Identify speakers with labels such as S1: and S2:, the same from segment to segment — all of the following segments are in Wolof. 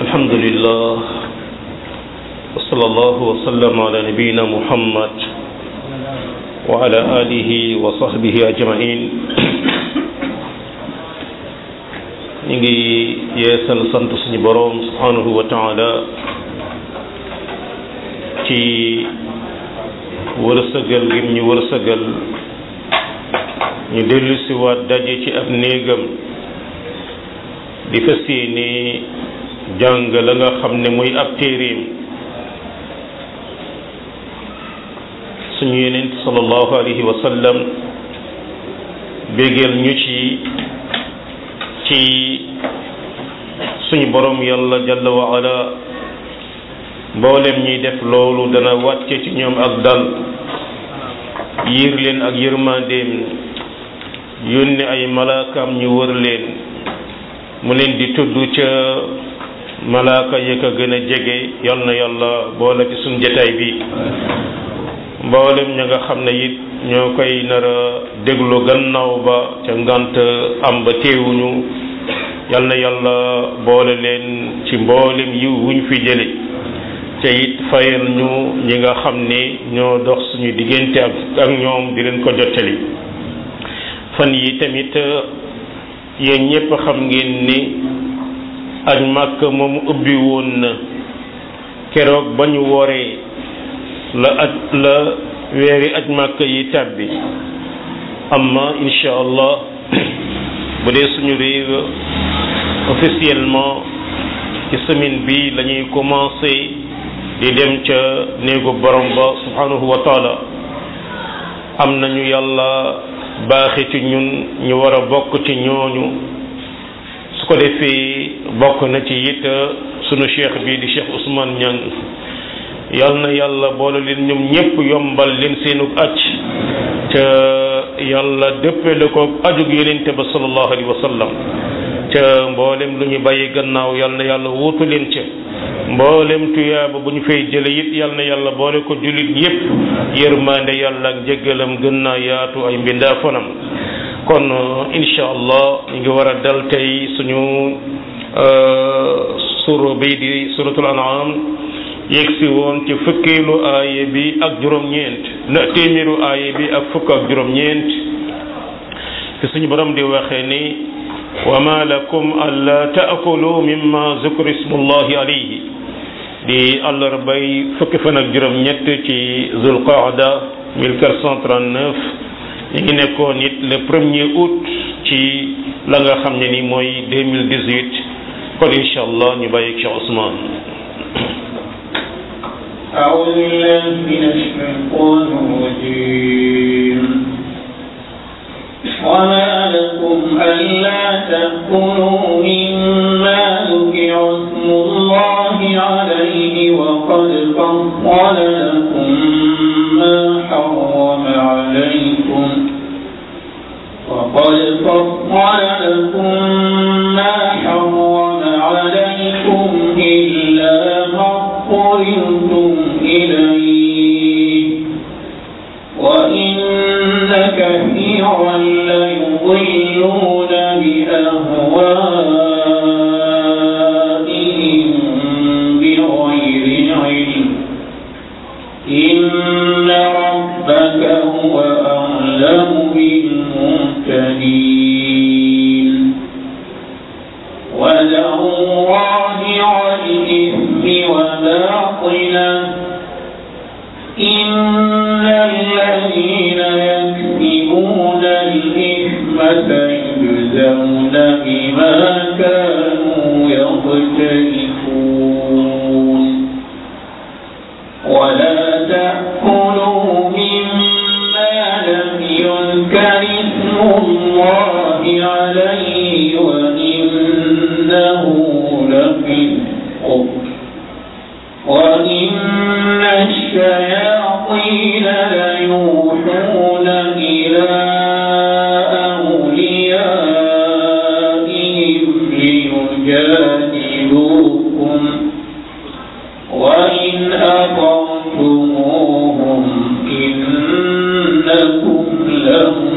S1: الحمد لله وصلى الله وسلم على نبينا محمد وعلى آله وصحبه أجمعين ñu ngi yeesal sant suñu boroom subhanahu wa taala ci wërsëgal gim ñu wërsëgal ñu dellu si waat daje ci ab néegam di fas yéene jàng la nga xam ne muy ab téeréem suñu yeneen sallallahu alayhi wa sallam béggeel ñu ci ci suñu borom yàlla jalla wa ala mboolem ñuy def loolu dana wàcce ci ñoom ak dal yiir leen ak yërmandeem yónni ay malaakaam ñu wër leen mu leen di tudd ca malaaka yi ko gën a jege yal na yàlla boole ci suñ jataay bi mboolem ña nga xam ne it ñoo koy nar a déglu gannaaw ba ca ngant am ba teewuñu yal na yàlla boole leen ci mboolem yiw wuñ fi jële te it fayal ñu ñi nga xam ne ñoo dox suñu diggante ak ak ñoom di leen ko jottali fan yi tamit yéen ñépp xam ngeen ni aj màkk moom ubbi woon na keroog ba ñu woree la aj la weeri aj màkk yi tàbbi amma insha allah bu dee suñu réew officiellement ci semaine bi la ñuy commencé di dem ca néegu borom ba subhanahu wa taala am nañu yàlla baaxi ci ñun ñu war a bokk ci ñooñu su ko defee bokk na ci it sunu cheikh bi di cheikh Ousmane Niang yal na yàlla boole leen ñoom ñépp yombal leen seenu aj ca yàlla dëppale ko ajug yenente ba sallallahu alayhi wa sallam ca mboolem lu ñu bàyyi gannaaw yal na yàlla wuutu leen ca mboolem tuyaaba bu ñu fay jële it yal na yàlla boole ko jullit yépp yërmande yàlla ak njëggalam gën naa yaatu ay mbindaa fanam kon insha allah ñu ngi war a dal tey suñu suro bi di suratul an'am yegg si woon ci fukkeelu aaye bi ak juróom-ñeent na téeméeru aaye bi ak fukk ak juróom-ñeent te suñu borom di waxee ni wa ma lakum alla taakulu mimma zukira ismullahi alayhi di àllarbay fukki fan ak juróom-ñett ci zulqaada 1439 ñu ngi nekkoon it le premier août ci la nga xam ne ni mooy 2018 kon incha allah ñu bàyyi Cheikh Ousmane
S2: أعوذ بالله من الشيطان الرجيم وما لكم ألا تأكلوا مما ذكر اسم الله عليه وقد فصل لكم ما حرم عليكم وقد فصل لكم ما حرم عليكم إلا ما اضطررتم إليه وإن كثيرا ليضلون بأهوائهم بغير علم إن ربك هو أعلم بالمهتدين وذروا ظاهر الإثم وباطنه إن الذين يكسبون الإثم سيجزون بما كانوا يقترفون ولا تأكلوا مما لم يذكر اسم الله عليه وإنه لفسق وإن الشياطين ليوحون إلى أوليائهم ليجادلوكم وإن أطعتموهم إنكم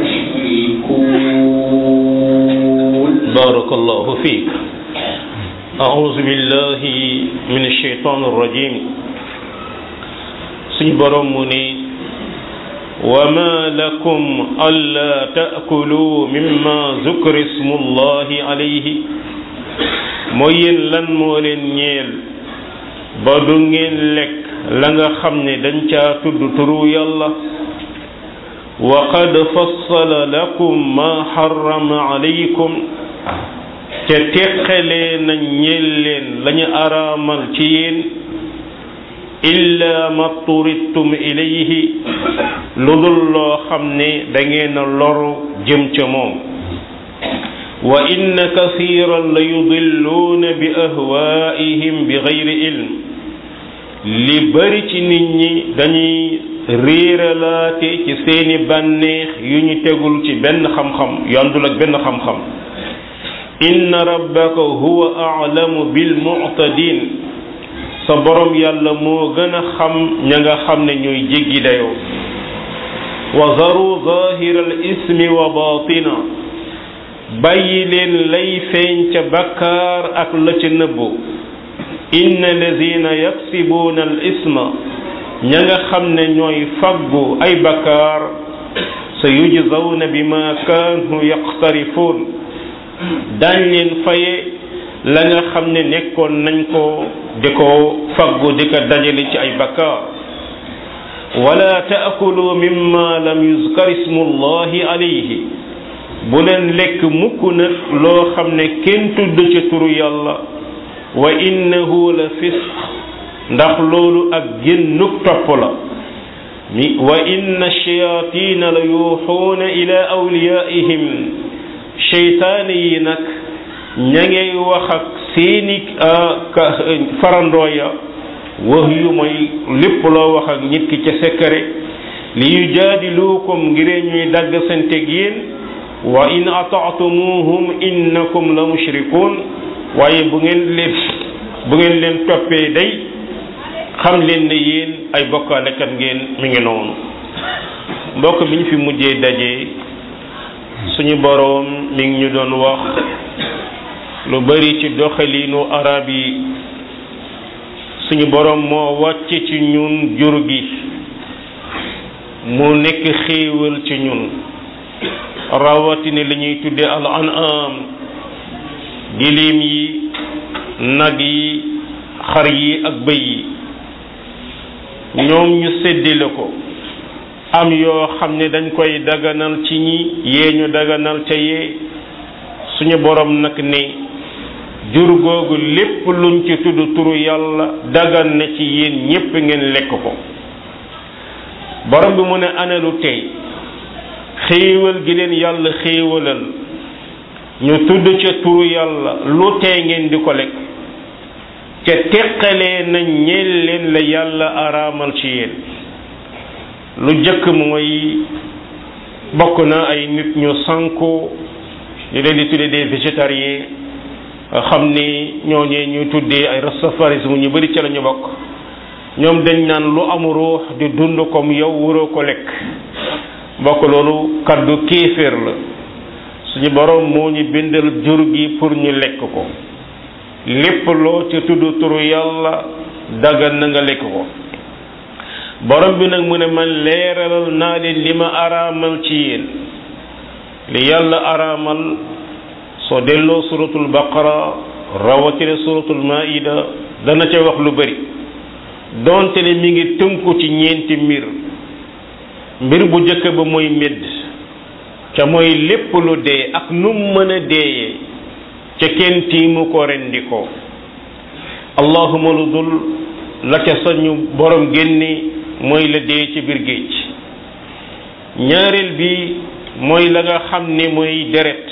S2: لمشركون
S1: barakallahu fiik أعوذ بالله من الشيطان الرجيم سنبرم مني وما لكم ألا تأكلوا مما ذكر اسم الله عليه موين لن مولين نيل بدو ngeen lekk la nga xam ne dañ caa tudd turu yàlla wa qad fassala lakum ma harrama alaykum te teqalee na ñeel leen lañu araamal ci yéen illa ma turittum ilayhi lu dul loo xam ne da ngeen a loru jëm ca moom wa inna kasiran la yudilluuna bi ahwaa'ihim bi gayri ilm li bari ci nit ñi dañuy réeralaate ci seeni bànneex yu ñu tegul ci benn xam-xam yu àndul ak benn xam-xam inna rabbaka huwa a'lamu bil mu'tadin sa borom yàlla moo gën a xam ña nga xam ne ñooy jéggi dayoo wa zaru zahira al ismi wa batina bàyyi leen lay feeñ ca bakkaar ak la ca nëbbu inna lazina yaksibuuna al isma ña nga xam ne ñooy faggu ay bakkaar sa yujzawna bima kaanu yaqtarifuun daañ leen faye la nga xam ne nekkoon nañ ko di ko faggu di ko dajale ci ay bakkaar wala taakulu mimma lam yuzkar ismullahi alayhi bu leen lekk mukk nag loo xam ne kenn tudd ci turu yàlla wa innahu la fisq ndax loolu ak génnuk topp la mi wa inna shayatina la yuuxuuna ila awliyaihim seytaane yi nag ña ngay wax ak seeni farandoo ya wax yu mooy lépp loo wax ak nit ki ca sekkare li yujaadiluukum ngiree ñuy dagg seen teg yéen wa in ataatumuhum innakum la mushrikuun waaye bu ngeen leen bu ngeen leen toppee day xam leen ne yéen ay bokkaalekat ngeen mi ngi noonu mbokk bi ñu fi mujjee daje suñu boroom mi ngi ñu doon wax lu bari ci doxaliinu arab yi suñu boroom moo wàcce ci ñun jur gi mu nekk xéewal ci ñun rawatina li ñuy tudde al an'am giléem yi nag yi xar yi ak bëy yi ñoom ñu séddale ko am yoo xam ne dañ koy daganal ci ñi yee ñu daganal ca yee suñu borom nag ne jur googu lépp luñ ci tudd turu yàlla dagan na ci yéen ñépp ngeen lekk ko borom bi mu ne analu tey xéewal gi leen yàlla xéewalal ñu tudd ca turu yàlla lu tey ngeen di ko lekk ca teqalee na ñeel leen la yàlla araamal ci yéen lu jëkk mooy bokk na ay nit ñu sanku ñu leen di tuddee des végétariens xam ni ñooñee ñu tuddee ay rastafarisme ñu bari ca la ñu bokk ñoom dañ naan lu am ruux di dund comme yow waroo ko lekk bokk loolu kaddu kéeféer la suñu borom moo ñu bindal jur gi pour ñu lekk ko lépp loo ca tudd turu yàlla dagan na nga lekk ko borom bi nag mu ne man leeralal naa leen li ma araamal ci yéen li yàlla araamal soo delloo suratul baqara rawatina suratul maida dana ca wax lu bari donte ne mi ngi tënku ci ñeenti mbir mbir bu njëkk ba mooy médd ca mooy lépp lu dee ak nu mën a deeyee ca kenn tiimu ko rendi ko allahuma lu dul la ca sañu borom génne mooy la dee ci biir géej ñaareel bi mooy la nga xam ne mooy deret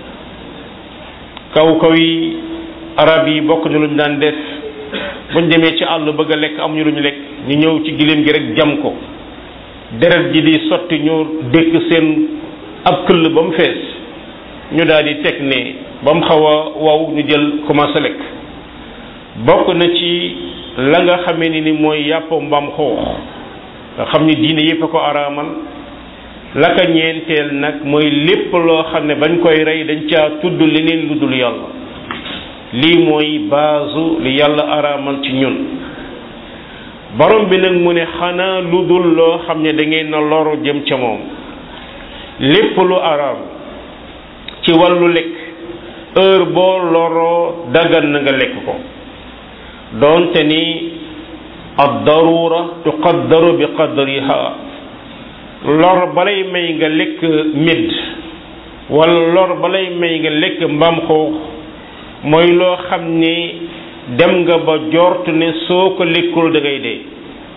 S1: kaw kaw yi arab yi bokk na lu ñu daan def buñ demee ci àll bëgg a lekk amuñu lu ñu lekk ñu ñëw ci giléem gi rek jam ko deret ji di sotti ñu dékk seen ab këll ba mu fees ñu daal di teg ne ba mu xaw a waw ñu jël commencé lekk bokk na ci la nga xamee ni ni mooy yàpp mbaam xoox nga xam ni diine yépp a ko araamal la ka ñeenteel nag mooy lépp loo xam ne bañ koy rey dañ caa tudd leneen lu dul yàlla lii mooy baasu li yàlla araamal ci ñun borom bi nag mu ne xanaa lu dul loo xam ne da ngeen na loru jëm ca moom lépp lu araam ci wàllu lekk heure boo loroo dagan na nga lekk ko doonte ni ad darura tuqaddaru bi qadriha lor balay may nga lekk médd wala lor balay may nga lekk mbaam xoox mooy loo xam ni dem nga ba jortu ne soo ko lekkul da ngay dee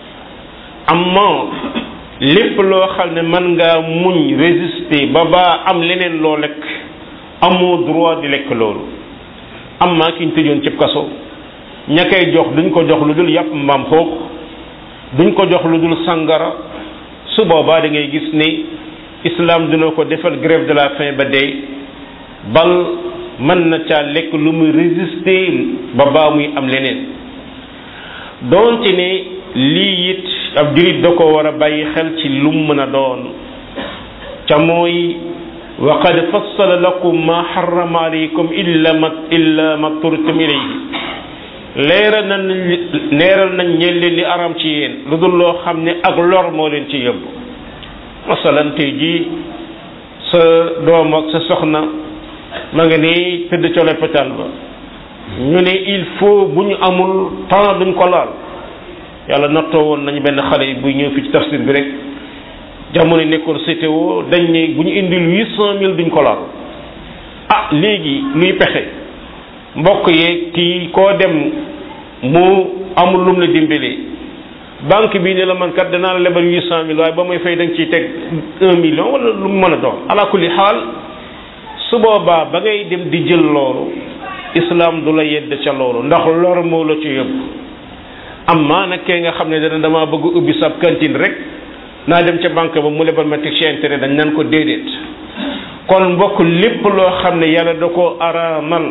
S1: amma lépp loo xam ne mën ngaa muñ résister ba baa am leneen loo lekk amoo droit di lekk loolu amma ki ñu tëjoon cib kaso ña koy jox duñ ko jox lu dul yàpp mbaam xoox duñ ko jox lu dul sangara su boobaa da ngay gis ni islam dina ko defal grève de la faim ba dee bal mën na caa lekk lu muy résister ba baa muy am leneen doonte ne lii it ab jurit da ko war a bàyyi xel ci lum mën a doon ca mooy wa qad fassala lakum ma harrama alaykum illa ma illa ma turtum ilayhi leeral nañ leeral nañ ñeen leen li aram ci yéen lu dul loo xam ne ak lor moo leen ci yóbbu masalan tey jii sa doom ak sa soxna ma nga ni tëdd ca l'hôpital ba ñu ne il faut bu ñu amul temps duñ ko laal yàlla nattoo woon nañu benn xale yi buy ñëw fi ci tafsir bi rek jamono nekkoon CTO dañ ne bu ñu indil huit cent mille duñ ko laal ah léegi luy pexe mbokk yeeg kii koo dem mu amul lum la dimbalee banque bi ne la man kat danaa la lebal huit cent mille waaye ba may fay da nga ciy teg un million wala lu mu mën a doon ala kulli xaal su boobaa ba ngay dem di jël loolu islam du la yedd ca loolu ndax lor moo la ci yóbbu amma nag kee nga xam ne dana dama bëgg ubbi sab cantine rek naa dem ca banque ba mu lebal ma teg ci intérêt dañ nan ko déedéet kon mbokk lépp loo xam ne yàlla da ko araamal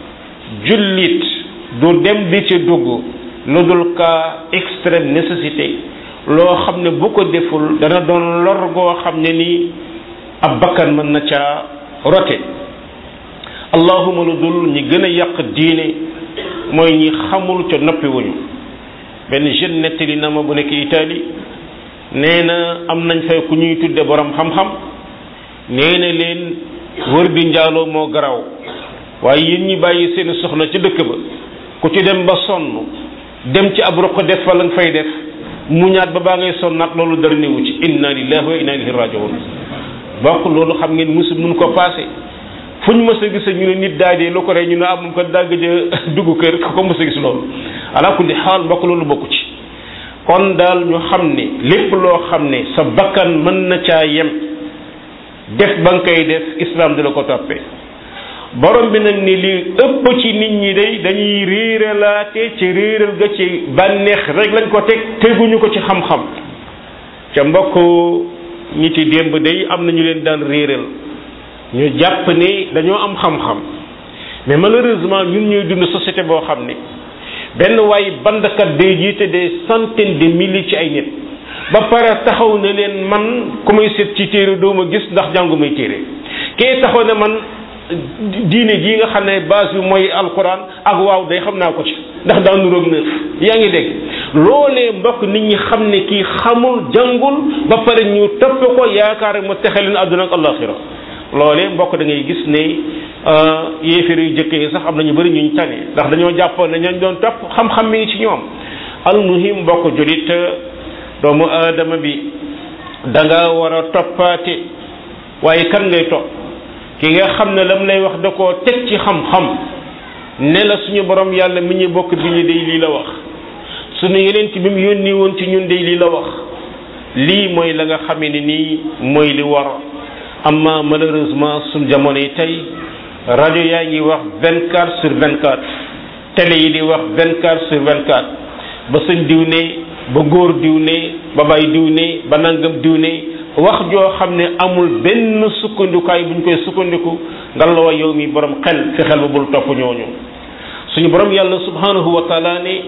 S1: jullit du dem di ci dugg lu dul cas extrême nécessité loo xam ne bu ko deful dana doon lor goo xam ne nii ab bakkan mën na caa rote allahuma lu dul ñi gën a yàq diine mooy ñi xamul ca noppi wuñu benn jeune nettali na ma bu nekk Italie nee na am nañ fay ku ñuy tudde borom xam-xam nee na leen wër di njaaloo moo garaw waaye yéen ñi bàyyi seen soxna ci dëkk ba ku ci dem ba sonn dem ci ab ruq def fa la nga fay def muñaat ba baa ngay sonnaat loolu dara newu ci inna lillahi wa inna ilayhi rajiun bokk loolu xam ngeen musu mun ko passé fu ñu mës a gis ñu ne nit daa dee lu ko rey ñu ne am ko dagg ja dugg kër ko ko mës a gis loolu ala kulli xaal mbokk loolu bokku ci kon daal ñu xam ne lépp loo xam ne sa bakkan mën na caa yem def ba nga koy def islam di la ko toppee borom bi nag ni li ëpp ci nit ñi day dañuy réeralaate ci réeral ga ci bànneex rek lañ ko teg teguñu ko ci xam-xam ca mbokk ñi ci démb day am na ñu leen daan réeral ñu jàpp ni dañoo am xam-xam mais malheureusement ñun ñuy dund société boo xam ne benn waay bandkat day jiite des centaines de milliers ci ay nit ba pare taxaw ne leen man ku may seet ci téere doo ma gis ndax jàngu may téere kee taxaw ne man diine jii nga xam ne base bi mooy alquran ak waaw day xam naa ko ci ndax daa nuroog neuf yaa ngi dégg loolee mbokk nit ñi xam ne kii xamul jàngul ba pare ñu topp ko yaakaar mu texe leen àdduna ak alaxira loolee mbokk da ngay gis ne yéeféer yu jëkk yi sax am na ñu bëri ñu tane ndax dañoo jàppoon ne ñooñ doon topp xam-xam mi ngi ci ñoom almuhim mbokk julit doomu aadama bi da nga war a toppaate waaye kan ngay topp ki nga xam ne lam lay wax da koo teg ci xam-xam ne la suñu borom yàlla mi ñu bokk bi ñu day lii la wax suñu yeneen bi mu yónni woon ci ñun day lii la wax lii mooy la nga xamee ne nii mooy li war amma malheureusement suñ jamono yi tey rajo yaa ngi wax vingt quatre sur vingt quatre télé yi di wax vingt quatre sur vingt quatre ba sëñ diw ne ba góor diw ne ba bay diw ne ba nangam diw ne wax joo xam ne amul benn sukkandikaay bu ñu koy sukkandiku ngal la wa yow mi borom xel fi xel ba bul topp ñooñu suñu borom yàlla subhanahu wa taala ne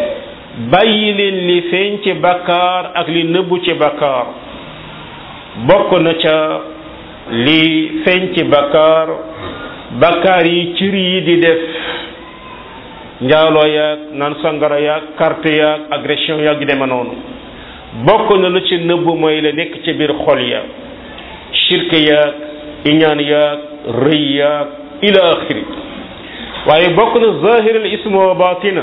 S1: bàyyi leen li feeñ ci bakkaar ak li nëbbu ci bakkaar bokk na ca li feeñ ci bakkaar bakkaar yi cër yi di def njaaloo yaag naan sangara yaag carte yaag agression yaag yu deme noonu bokk na lu ci nëbb mooy la nekk ci biir xol ya shirk yaag iñaan yaag rëy yaag ila axiri waaye bokk na zahiral isma wa batina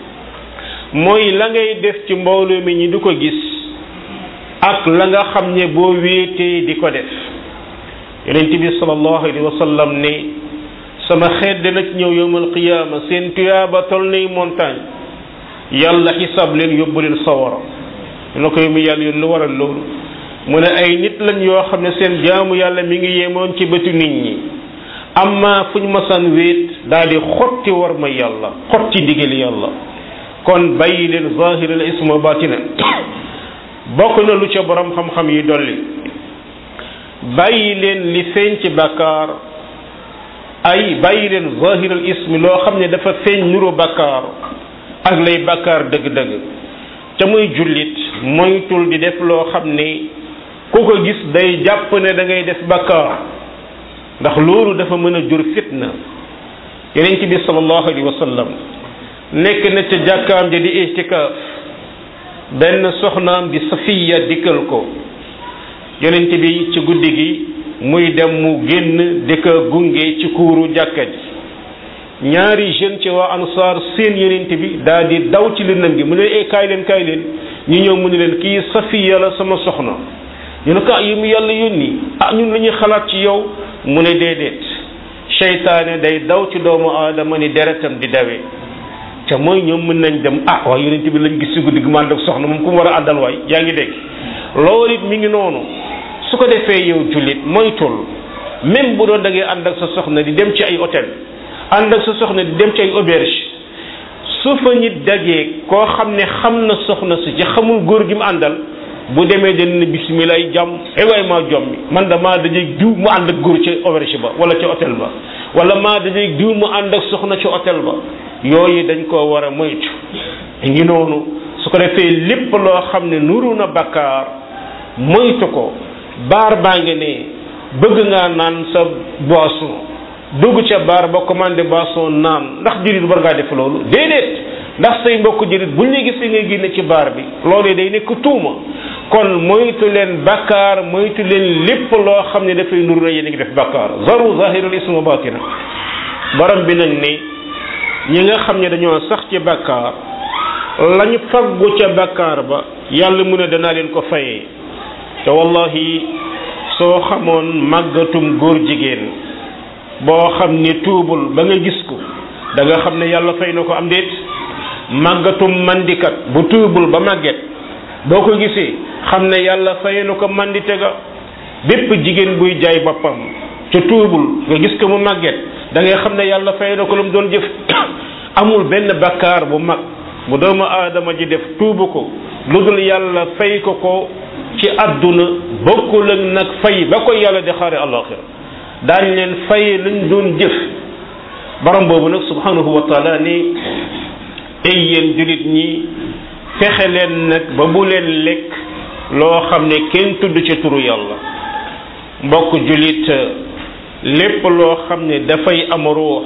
S1: mooy la ngay def ci mbooloo mi ñi du ko gis ak la nga xam ne boo wéetee di ko def yonent bi sallallahu alayhi wa sallam ne sama xeet dana ci ñëw yowmal qiyaama seen tuyaaba tol nay montagne yàlla xisaab leen yóbbu leen sawara na ko mu yàlla yoon lu waral loolu mu ne ay nit lañ yoo xam ne seen jaamu yàlla mi ngi yemoon ci bëtu nit ñi amma fu ñu masaan wéet daal di xotti war ma yàlla xotti ndigal yàlla kon bàyyi leen zahiral isma batina bokk na lu ca borom xam-xam yi dolli bàyyi leen li feeñ ci bàkkaar ay bàyyi leen zahiral ismi loo xam ne dafa feeñ nuru bàkkaar ak lay bàkkaar dëgg-dëgg te muy jullit moytul di def loo xam ne ku ko gis day jàpp ne da ngay def bàkkaar ndax loolu dafa mën a jur fitna yonent bi sallallahu alayhi wa sallam nekk na ca jàkkaam ja di itikaaf benn soxnaam di safiya dikkal ko yonent bi ci guddi gi muy dem mu génn di ko gunge ci kuuru jàkka ji ñaari jeune ci waa ansaar seen yonent bi daal di daw ci lëndëm gi mu ne leen kaay leen kaay leen ñu ñëw mu ne leen kii safiya la sama soxna ñu ne ko ah yi mu yàlla yónni ah ñun la ñuy xalaat ci yow mu ne déedéet seytaane day daw ci doomu aadama ni deretam di dawee te mooy ñoom mën nañ dem ah waaye yonent bi lañ gis ci guddi gi mu ànd ak soxna moom ku mu war a àndal waay yaa ngi dégg loolu it mi ngi noonu su ko defee yow jullit moytul même bu doon da ngay ànd ak sa soxna di dem ci ay hôtel ànd ak sa soxna di dem ci ay auberge su fa nit dajee koo xam ne xam na soxna si ci xamul góor gi mu àndal bu demee dañ ne bismillah jàmm ay waay maa jommi man da maa dajeeg diw mu ànd ak góor ci auberge ba wala ci hôtel ba wala maa dajeeg diw mu ànd ak soxna ci hôtel ba yooyu dañ koo war a moytu ngi noonu su ko defee lépp loo xam ne nuru na bakkaar moytu ko baar baa ngi ne bëgg ngaa naan sa boisson dugg ca baar ba commandé boisson naan ndax jullit war ngaa def loolu déedéet ndax say mbokk jullit buñ la gisee nga génne ci baar bi loolu day nekk tuuma kon moytu leen bakkaar moytu leen lépp loo xam ne dafay nuru na yéen a ngi def bakkaar zaru zahirul ismu wa batina borom bi nag ne ñi nga xam ne dañoo sax ci bakkaar lañu faggu ca bakkaar ba yàlla mu ne danaa leen ko fayee te wallahi soo xamoon màggatum góor jigéen boo xam ni tuubul ba nga gis ko da nga xam ne yàlla fay na ko am déet màggatum mandikat bu tuubul ba màgget boo ko gisee xam ne yàlla fay na ko mandite ga bépp jigéen buy jaay boppam ca tuubul nga gis ko mu màgget da ngay xam ne yàlla fay na ko lu mu doon jëf amul benn bakkaar bu mag bu doomu aadama ji def tuubu ko lu dul yàlla fay ko ko ci àdduna bokkul ak nag fay ba ko yàlla di xaare alaxira daañ leen fay luñ doon jëf borom boobu nag subhanahu wa taala ni ay yéen julit ñi fexe leen nag ba bu leen lekk loo xam ne kenn tudd ci turu yàlla mbokk julit lépp loo xam ne dafay am ruux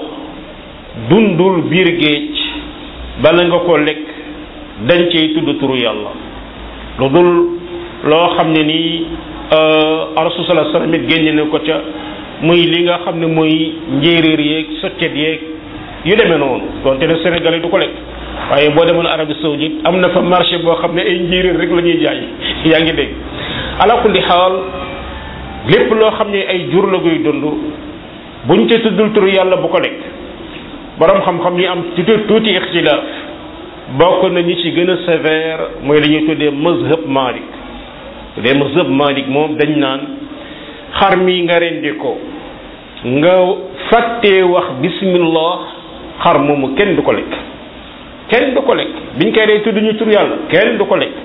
S1: dundul biir géej bala nga ko lekk dañ cey tudd turu yàlla lu dul loo xam ne nii rasul sallallahu alayhi wasallam it génne na ko ca muy li nga xam ne mooy njéeréer yeeg soccet yeeg yu demee noonu donte ne Sénégal yi du ko lekk waaye boo demoon Arabie Saoudite am na fa marché boo xam ne ay njéeréer rek la ñuy jaay yaa ngi dégg ala kulli xaal lépp loo xam ne ay jur la guy dund buñ ca tuddul turu yàlla bu ko lekk borom xam-xam yi am tuuti tuuti ixtilaaf bokk na ñi ci gën a sévère mooy la ñuy tuddee mazhab Malik tuddee mazhab Malik moom dañ naan xar mi nga rendi ko nga fàttee wax bismillah xar moomu kenn du ko lekk kenn du ko lekk biñ koy rey tudd ñu tur yàlla kenn du ko lekk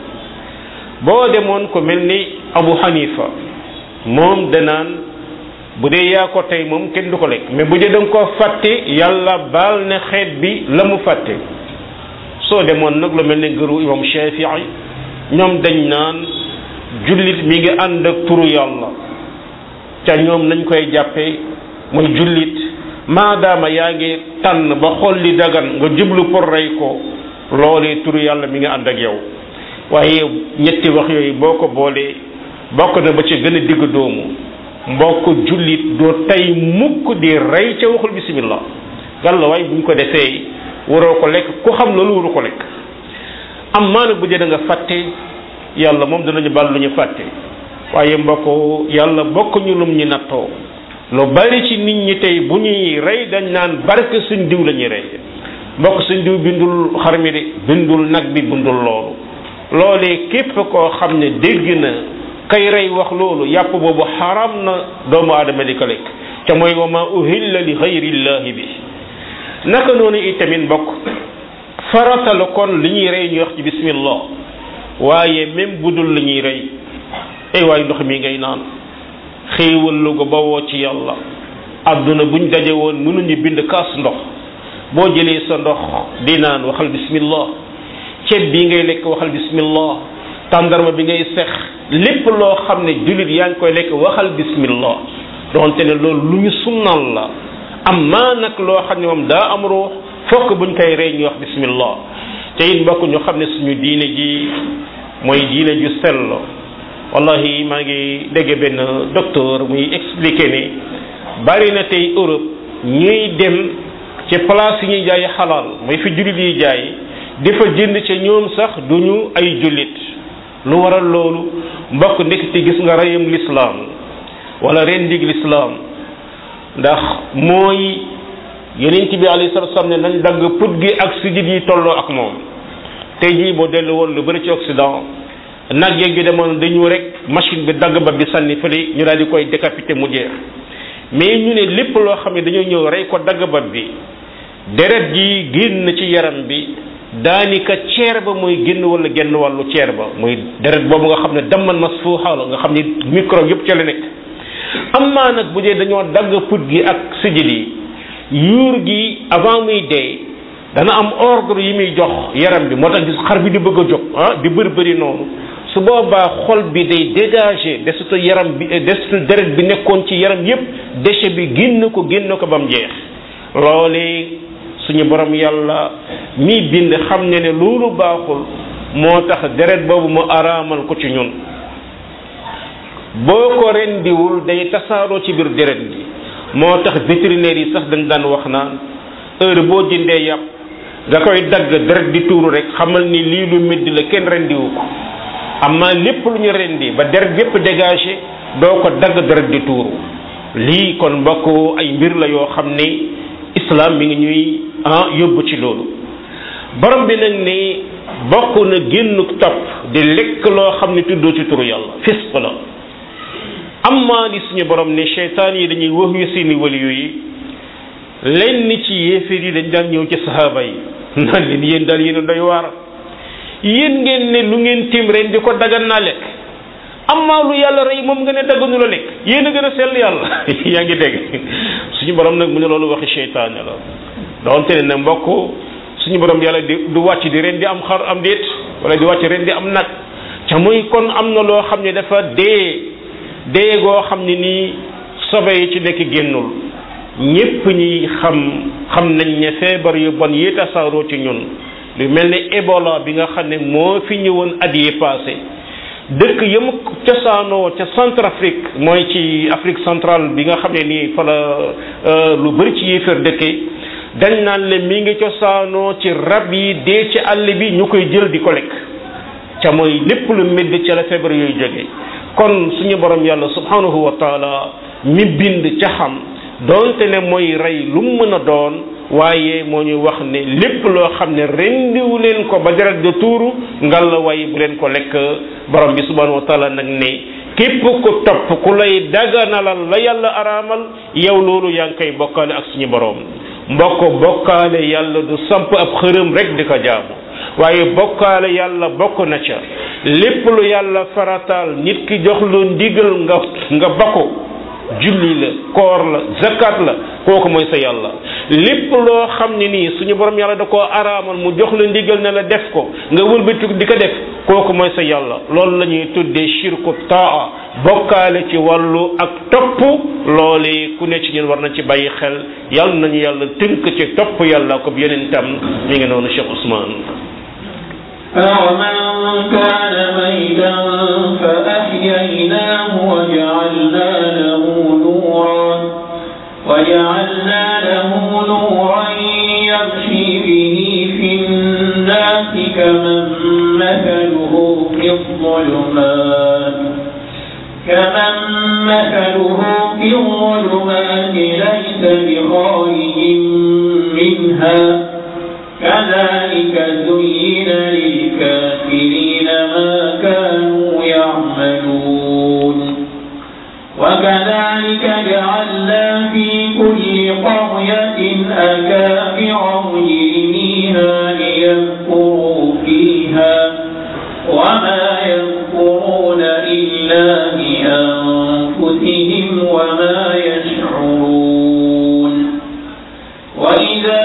S1: boo demoon ko mel ni Abu Hanifa moom danaan bu dee yaa ko tey moom kenn du ko lekk mais bu dee da nga koo fàtte yàlla baal na xeet bi la mu fàtte soo demoon nag lu mel ne ngëru imam Shafii ñoom dañ naan jullit mi ngi ànd ak turu yàlla ca ñoom nañ koy jàppee mooy jullit maadaama yaa ngi tànn ba xool li dagan nga jublu pour rey ko loolee turu yàlla mi nga ànd ak yow waaye ñetti wax yooyu boo ko boolee bokk na ba ci gën a digg doomu mbokk jullit doo tey mukk di rey ca waxul bismillah gàlla waay buñ ko defee waroo ko lekk ku xam loolu waru ko lekk am maana bu dee da nga fàtte yàlla moom danañu bal lu ñu fàtte waaye mbokk yàlla bokk ñu lum ñu nattoo lu bari ci nit ñi tey bu ñuy rey dañ naan barke suñ diw la ñuy rey mbokk suñ diw bindul xar mi de bindul nag bi bindul loolu loolee képp koo xam ne dégg na kay rey wax loolu yàpp boobu xaram na doomu aadama di ko lekk te mooy wa ma uhilla li xayrillahi bi naka noonu itamit mbokk farata la kon li ñuy rey ñu wax ci bismillah waaye même bu dul li ñuy rey ay waay ndox mi ngay naan xéewal lu ko bawoo ci yàlla àdduna buñ daje woon mënuñu bind kaas ndox boo jëlee sa ndox di naan waxal bismillah ceeb bii ngay lekk waxal bismillah tàndarma bi ngay sex lépp loo xam ne jullit yaa ngi koy lekk waxal bismillah donte ne loolu lu ñu sunnal la am maa nag loo xam ne moom daa am ruux fokk buñ koy rey ñu wax bismillah te it mbokk ñu xam ne suñu diine ji mooy diine ju sell wallahi maa ngi dégg benn docteur muy expliqué ne bari na tey Europe ñuy dem ci place yi ñuy jaay xalaal mooy fi jullit yi jaay di fa jënd ca ñoom sax duñu ay jullit lu waral loolu mbokk ndekete gis nga reyam lislaam wala rendig lislaam ndax mooy yonent bi alayhi salatu wasallam ne nañ dagg put gi ak sujit yi tolloo ak moom tey jii boo dellu woon lu bëri ci Occident nag yeeg bi demoon dañu rek machine bi dagg ba bi sànni fële ñu daal di koy décapité mu jeex mais ñu ne lépp loo xam ne dañoo ñëw rey ko dagg ba bi deret ji génn ci yaram bi daanika ceer ba mooy génn wala genn wàllu ceer ba muy deret boobu nga xam ne damman masfuuxa la nga xam ne microbe yëpp ca la nekk am maa nag bu dee dañoo dagg put gi ak sijil yi yuur gi avant muy dee dana am ordre yi muy jox yaram bi moo tax gis xar bi di bëgg a jóg ah di bëri bëri noonu su boobaa xol bi day dégager desitu yaram bi desitu deret bi nekkoon ci yaram yépp déchet bi génn ko génn ko ba mu jeex loolee suñu borom yàlla mi bind xam ne ne loolu baaxul moo tax deret boobu mu araamal ko ci ñun boo ko rendiwul day tasaaroo ci biir deret gi moo tax vétérinaire yi sax dañ daan wax naan heure boo jëndee yàpp nga koy dagg deret di tuuru rek xamal ni lii lu métti la kenn rendiwu ko amma lépp lu ñu rendi ba deret yépp dégagé doo ko dagg deret di tuuru lii kon mbokk ay mbir la yoo xam ne islam mi ngi ñuy ah yóbbu ci loolu borom bi nag ni bokk na génn topp di lekk loo xam ne tuddoo ci turu yàlla fisq la amma li suñu borom ne cheytaan yi dañuy wax yu seeni waliyu yi lenn ci yéeféer yi dañ daan ñëw ci sahaaba yi naan leen yéen daal yéen a doy waar yéen ngeen ne lu ngeen tim ren di ko dagan naa lekk amma lu yàlla rey moom nga ne dagganu la lekk yéen a gën a sell yàlla yaa ngi dégg suñu borom nag mu ne loolu waxi cheytaane la doonte ne na mbokk suñu borom yàlla di du wàcc di ren di am xar am déet wala di wàcc ren di am nag ca muy kon am na loo xam ne dafa dee dee goo xam ne nii sobe yi ci nekk génnul ñépp ñi xam xam nañ ne feebar yu bon yi tasaaroo ci ñun lu mel ne Ebola bi nga xam ne moo fi ñëwoon at yi passé dëkk yëm cosaanoo ca Centrafrique mooy ci Afrique centrale bi nga xam ne nii fa la lu bari ci yéefar dëkke dañ naan le mi ngi cosaanoo ci rab yi dee ci àll bi ñu koy jël di ko lekk ca mooy lépp lu medd ca la feebar yooyu jóge kon suñu borom yàlla subhanahu wa taala mi bind ca xam doonte ne mooy rey lu mu mën a doon waaye moo ñuy wax ne lépp loo xam ne rendiwu leen ko ba deret de tuuru ngal la waaye bu leen ko lekk borom bi subhanahu wa taala nag ne képp ku topp ku lay daganalal la yàlla araamal yow loolu yaa ngi koy bokkaale ak suñu borom mbokk bokkaale yàlla du samp ab xërëm rek di ko jaamu waaye bokkaale yàlla bokk na ca lépp lu yàlla farataal nit ki jox lu ndigal nga nga bako julli la koor la zakat la kooku mooy sa yàlla lépp loo xam ne nii suñu borom yàlla da koo araamal mu jox la ndigal ne la def ko nga wëlbati di ko def kooku mooy sa yàlla loolu la ñuy tuddee shirku taa bokkaale ci wàllu ak topp loole ku ne ci ñun war na ci bàyyi xel yàlla nañu yàlla tënk ci topp yàlla ko yonentam mi ngi noonu Cheikh Ousmane
S2: أَوَمَنْ كَانَ مَيْتًا فَأَحْيَيْنَاهُ وَجَعَلْنَا لَهُ نُورًا وَجَعَلْنَا لَهُ نُورًا يَمْشِي بِهِ فِي النَّاسِ كَمَنْ مَثَلُهُ فِي الظُّلُمَاتِ كَمَنْ مَثَلُهُ في الظلمات ليس بخارج منها كذلك زين للكافرين ما كانوا يعملون وكذلك جعلنا في كل قرية أكابر مجرميها ليذكروا فيها وما يذكرون إلا بأنفسهم وما يشعرون وإذا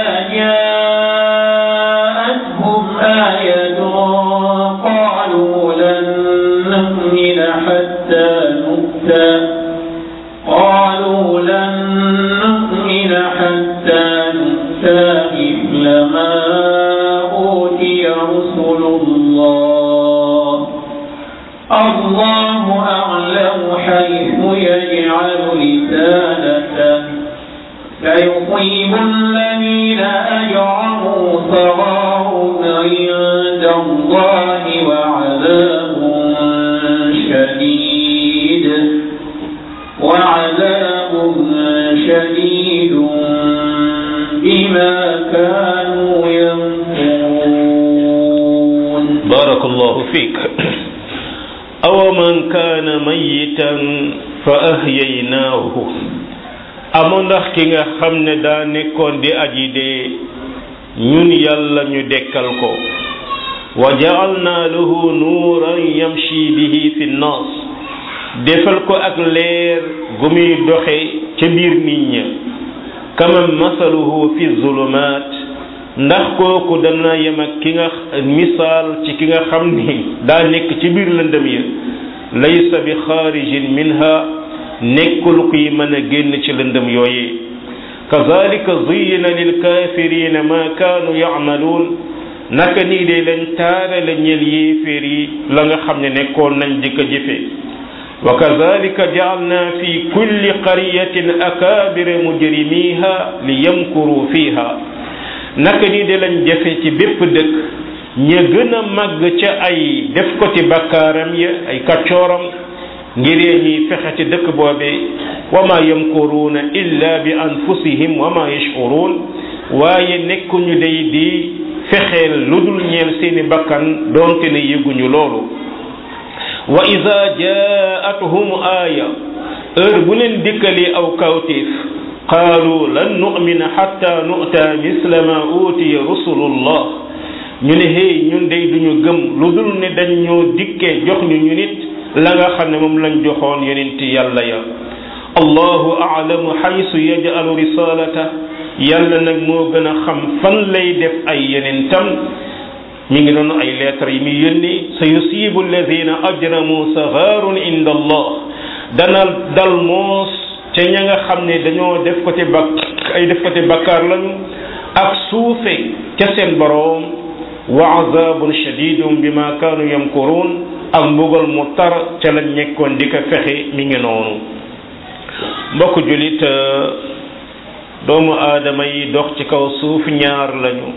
S2: جاءتهم آية قالوا لن نؤمن حتى نؤتى قالوا لن نؤمن حتى نؤتى مثل ما أوتي رسل الله الله أعلم حيث يجعل رسالته سيصيب الذين أجرموا صغار عند الله وعذاب شديد وعذاب شديد بما كانوا يمكرون
S1: بارك الله فيك أو من كان ميتا فأحييناه amu ndax ki nga xam ne daa nekkoon di aji dee ñun yàlla ñu dekkal ko wa ja'alna lahu nuuran yamshi bihi fi nnaas defal ko ak leer gu muy doxe ca biir nit ña kama masaluhu fi zulumaat ndax kooku dana yem ak ki nga misaal ci ki nga xam ni daa nekk ci biir lëndëm ya laysa bi xaarijin minha nekkul kuy mën a génn ci lëndëm yooyee kazalika zuyina lil kafirina ma kaanu yamaluun naka nii de leen taarale ñel yéeféer yi la nga xam ne nekkoon nañ di ko jëfe wa kazalika jaalna fi kulli qaryatin akabira mujrimiha li yamkuru fiha naka nii de lañ jëfe ci bépp dëkk ña gën a màgg ca ay def ko ci bakkaaram ya ay kaccooram ngir ñuy fexe ci dëkk boobe wa ma yamkuruuna illa bi anfusihim wa ma yashurun waaye nekkuñu day di fexeel lu dul ñeel seeni bakkan doonte ne yëguñu loolu wa ida jaatuhum aaya heure bu leen dikkalee aw kawtéef qaalu lan nu'mina xatta nu'ta misla ma utiya rusulullah ñu ne hey ñun day duñu gëm lu dul ne dañ ñoo dikkee jox ñu ñu nit la nga xam ne moom lañ joxoon yonent yàlla ya allahu aalamu xaysu yajalu risalata yàlla nag moo gën a xam fan lay def ay yonentam mi ngi noonu ay lettres yi muy yónni sa yusibu alladina ajramu sagarun inda allah dana dal moos ca ña nga xam ne dañoo def ko te bak ay def ko te bakkaar lañu ak suufe ca seen boroom wa azabun shadidun bima kaanu yamkurun ak mbugal mu tar ca lañ nekkoon di ko fexe mi ngi noonu mbokk julit doomu aadama yi dox ci kaw suuf ñaar lañu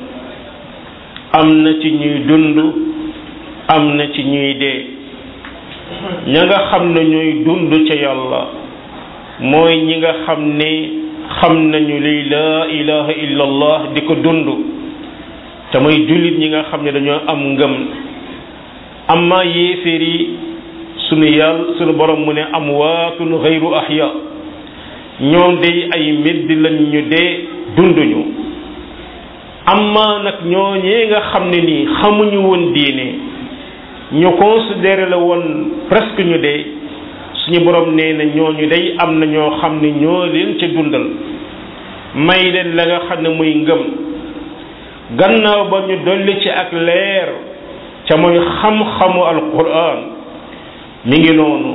S1: am na ci ñuy dund am na ci ñuy dee ña nga xam ne ñuy dund ca yàlla mooy ñi nga xam ne xam nañu li laa ilaha illa allah di ko dund te mooy jullit ñi nga xam ne dañoo am ngëm amma yéeféer yi sunu yàlla sunu borom mu ne amwaatun xayru ahya ñoom day ay médd lañ ñu dee dunduñu amma nag ñooñee nga xam ne nii xamuñu woon diine ñu considéré la woon presque ñu dee suñu borom nee na ñooñu day am na ñoo xam ne ñoo leen ca dundal may leen la nga xam ne muy ngëm gannaaw ba ñu dolli ci ak leer ca mooy xam-xamu alquran mi ngi noonu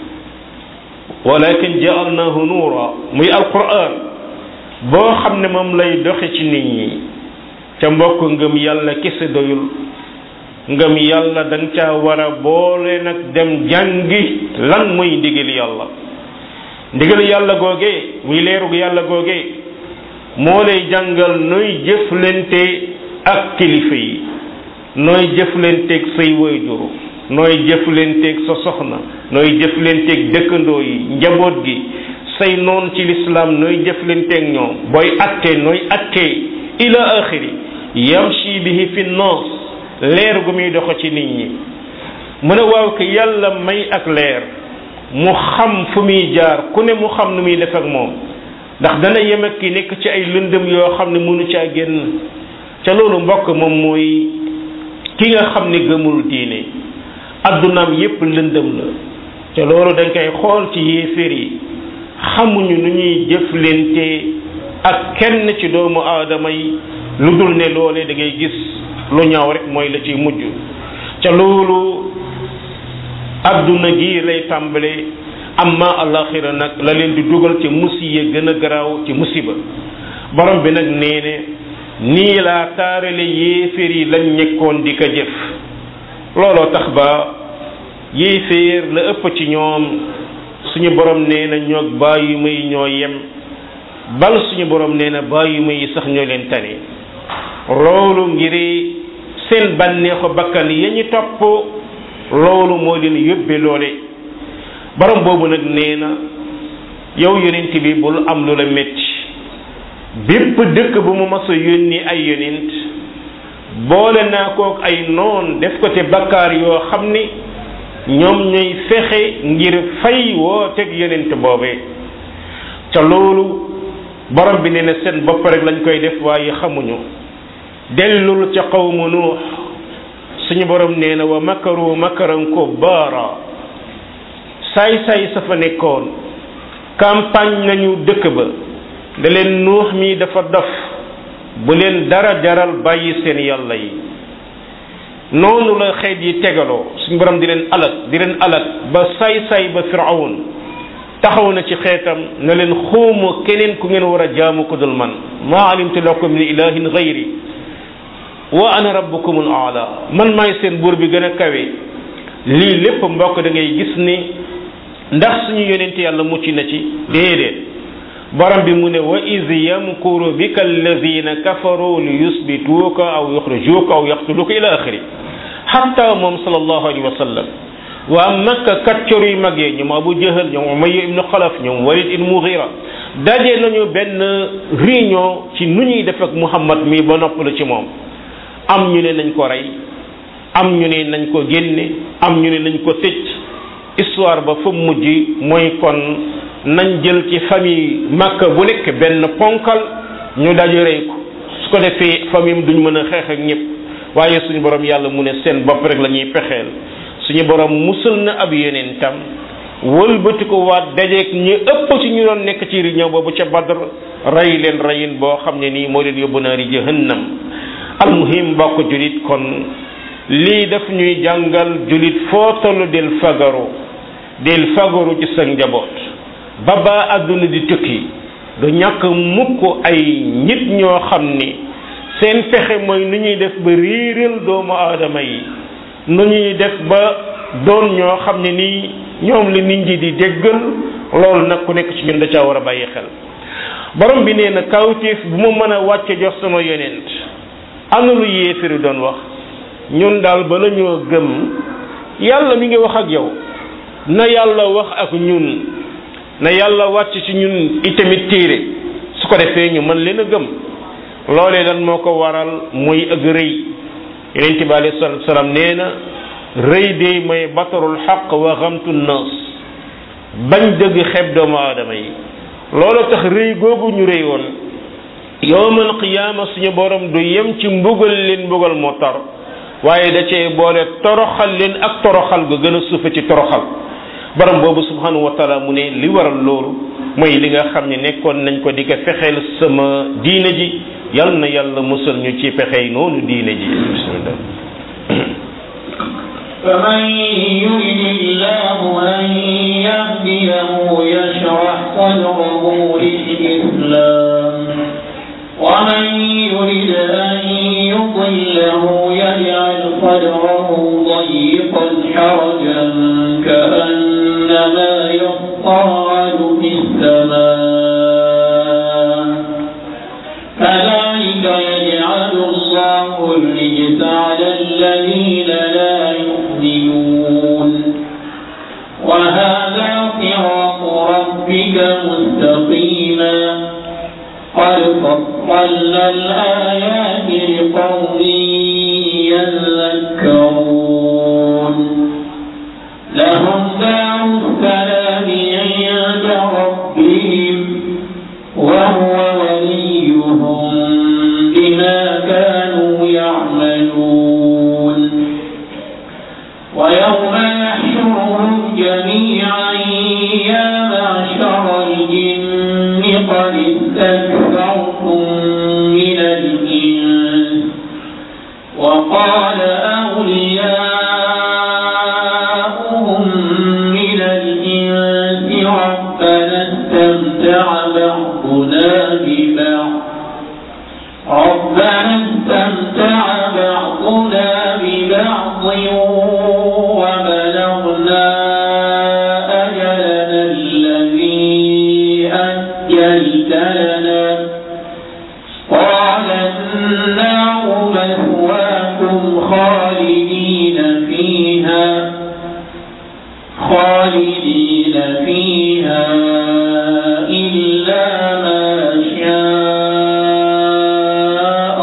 S1: walakin jaalnahu nuura muy alquran boo xam ne moom lay doxe ci nit ñi ca mbokk ngëm yàlla kese doyul ngëm yàlla da nga caa war a boole nag dem jàngi lan muy ndigal yàlla ndigal yàlla googee muy leerug yàlla googee moo lay jàngal nooy jëflante ak kilifa yi nooy jëflanteeg say waajur nooy jëflanteeg sa soxna nooy jëflanteeg dëkkandoo yi njaboot gi say noon ci lislaam nooy jëflanteeg ñoom booy attee nooy attee ila axiri yamshi bihi fi nnaas leer gu muy dox ci nit ñi mu ne waaw que yàlla may ak leer mu xam fu muy jaar ku ne mu xam nu muy def ak moom ndax dana yem ak ki nekk ci ay lëndëm yoo xam ne mënu caa génn ca loolu mbokk moom mooy ki nga xam ne gëmul diine addunaam yépp lëndëm la ca loolu dañ koy xool ci yéeféer yi xamuñu nu ñuy jëflante ak kenn ci doomu aadama yi lu dul ne loolee da ngay gis lu ñaaw rek mooy la ciy mujj ca loolu adduna gi lay tàmbale amma alaxira nag la leen di dugal ci musiya gën a garaaw ci musiba borom bi nag nee ne nii laa taarale yéeféer yi lañ nekkoon di ko jëf looloo tax ba yéeféer la ëpp ci ñoom suñu borom nee na ñoog bàyyi may ñoo yem bal suñu borom nee na bàyyi may sax ñoo leen tane loolu ngir seen bànneexu bakkan ya ñu topp loolu moo leen yóbbe loole borom boobu nag nee na yow yonent bi bul am lu la metti bépp dëkk bu mu mas a yónni ay yonent boole naa kook ay noon def ko te bakkaar yoo xam ni ñoom ñooy fexe ngir fay woo teg yonent boobee ca loolu borom bi nee na seen bopp rek lañ koy def waaye xamuñu dellul ca qawmu nuux suñu borom nee na wa makaru makaran kubbaara saay-saay sa fa nekkoon campagne nañu dëkk ba da leen nuux mi dafa dof bu leen dara jaral bàyyi seen yàlla yi noonu la xeet yi tegaloo suñu borom di leen alak di leen alak ba saay-saay ba firawn taxaw na ci xeetam na leen xuuma keneen ku ngeen war a jaamu ko dul man maa alimtu lakum min ilahin gayri wa ana rabbukumul aala man maay seen buur bi gën a kawe lii lépp mbokk da ngay gis ni ndax suñu yonent yàlla mucc na ci déedéet borom bi mu ne wa iz yamkuru bika alladina kafaru li yusbituuka aw yuxrijuuka aw yaqtuluuka ila axiri xatta moom sallallahu alayhi wa sallam waa makka kaccor yu mag yee ñoom abu jahal ñoom umayya ibnu xalaf ñoom walid ibnu mughira daje nañu benn réunion ci nu ñuy def ak muhammad mi ba noppalu ci moom am ñu ne nañ ko rey am ñu ne nañ ko génne am ñu ne nañ ko tëj histoire ba fa mujj mooy kon nañ jël ci famille makka bu nekk benn ponkal ñu daje rey ko su ko defee famille duñ mën a xeex ak ñëpp waaye suñu borom yàlla mu ne seen bopp rek la ñuy pexeel suñu borom musal na ab yonentam wëlbati ko waat dajeeg ñu ëpp ci ñu doon nekk ci réunion boobu ca Badr rey leen reyin boo xam ne nii moo leen yóbbu naari jahannam almuhim mbokk julit kon lii daf ñuy jàngal julit foo toll del fagaru del fagaru ci sa njaboot ba ba àdduna di tukki du ñàkk mukk ay nit ñoo xam ni seen pexe mooy nu ñuy def ba réeral doomu aadama yi nu ñuy def ba doon ñoo xam ne nii ñoom la nit ñi di déggal loolu nag ku nekk ci ñun da caa war a bàyyi xel borom bi nee na kawtéef bu mu mën a wàcce jox sama yonent am na lu yéefiri doon wax ñun daal bala ñoo gëm yàlla mi ngi wax ak yow na yàlla wax ak ñun na yàlla wàcc ci ñun itamit téere su ko defee ñu mën leen a gëm loolee lan moo ko waral muy ak rëy yonent bi alayhi salaatu salaam nee na rëy de mooy batarul xaq wa xamtu nas bañ dëgg xeeb doomu aadama yi loolu tax rëy googu ñu rëy woon yowmal qiyaama suñu borom du yem ci mbugal leen mbugal moo tar waaye da cee boole toroxal leen ak toroxal ga gën a suufe ci toroxal borom boobu subhanahu wa taala mu ne li waral loolu mooy li nga xam ne nekkoon nañ ko di ko fexeel sama diine ji yal na yàlla musal ñu ci pexey noonu diine ji bismillah
S2: فمن يرد الله أن يهديه يشرح صدره للإسلام ومن يرد أن يضله يجعل صدره ضيقا حرجا كأنما يصعد في السماء كذلك يجعل الله الرجس على الذين لا يؤمنون وهذا صراط ربك مستقيما قد فصلنا الآيات لقوم يذكرون لهم دار السلام عند ربهم وهو وليهم بما كانوا يعملون ويوم يحشرهم جميعا يا معشر الجن قد استكثرتم من الإنس وقال أولياؤهم من الإنس ربنا استمتع بعضنا ببعض ربنا استمتع بعضنا ببعض وبلغنا أجلنا الذي أجلت لنا قال النار مثواكم خالدين فيها خالدين فيها إلا ما شاء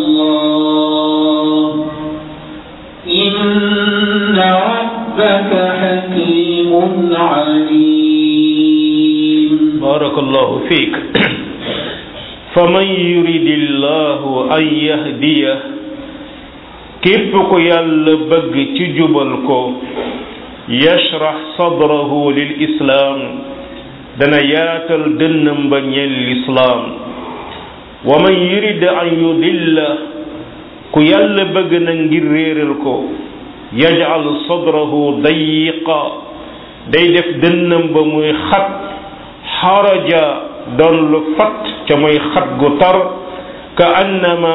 S2: الله إن ربك حكيم عليم
S1: بارك الله فيك فمن يريد الله أن يهديه képp ko yàlla bëgg ci jubal ko yashrax sadrahu lil islaam dana yaatal dënnam ba ñeel lislaam wa man yurid an yudilla ku yàlla bëgg na ngir réeral ko yajal sadrahu dayiqa day def dënnam ba muy xat xaraja doon lu fat ca muy xat gu tar ka annama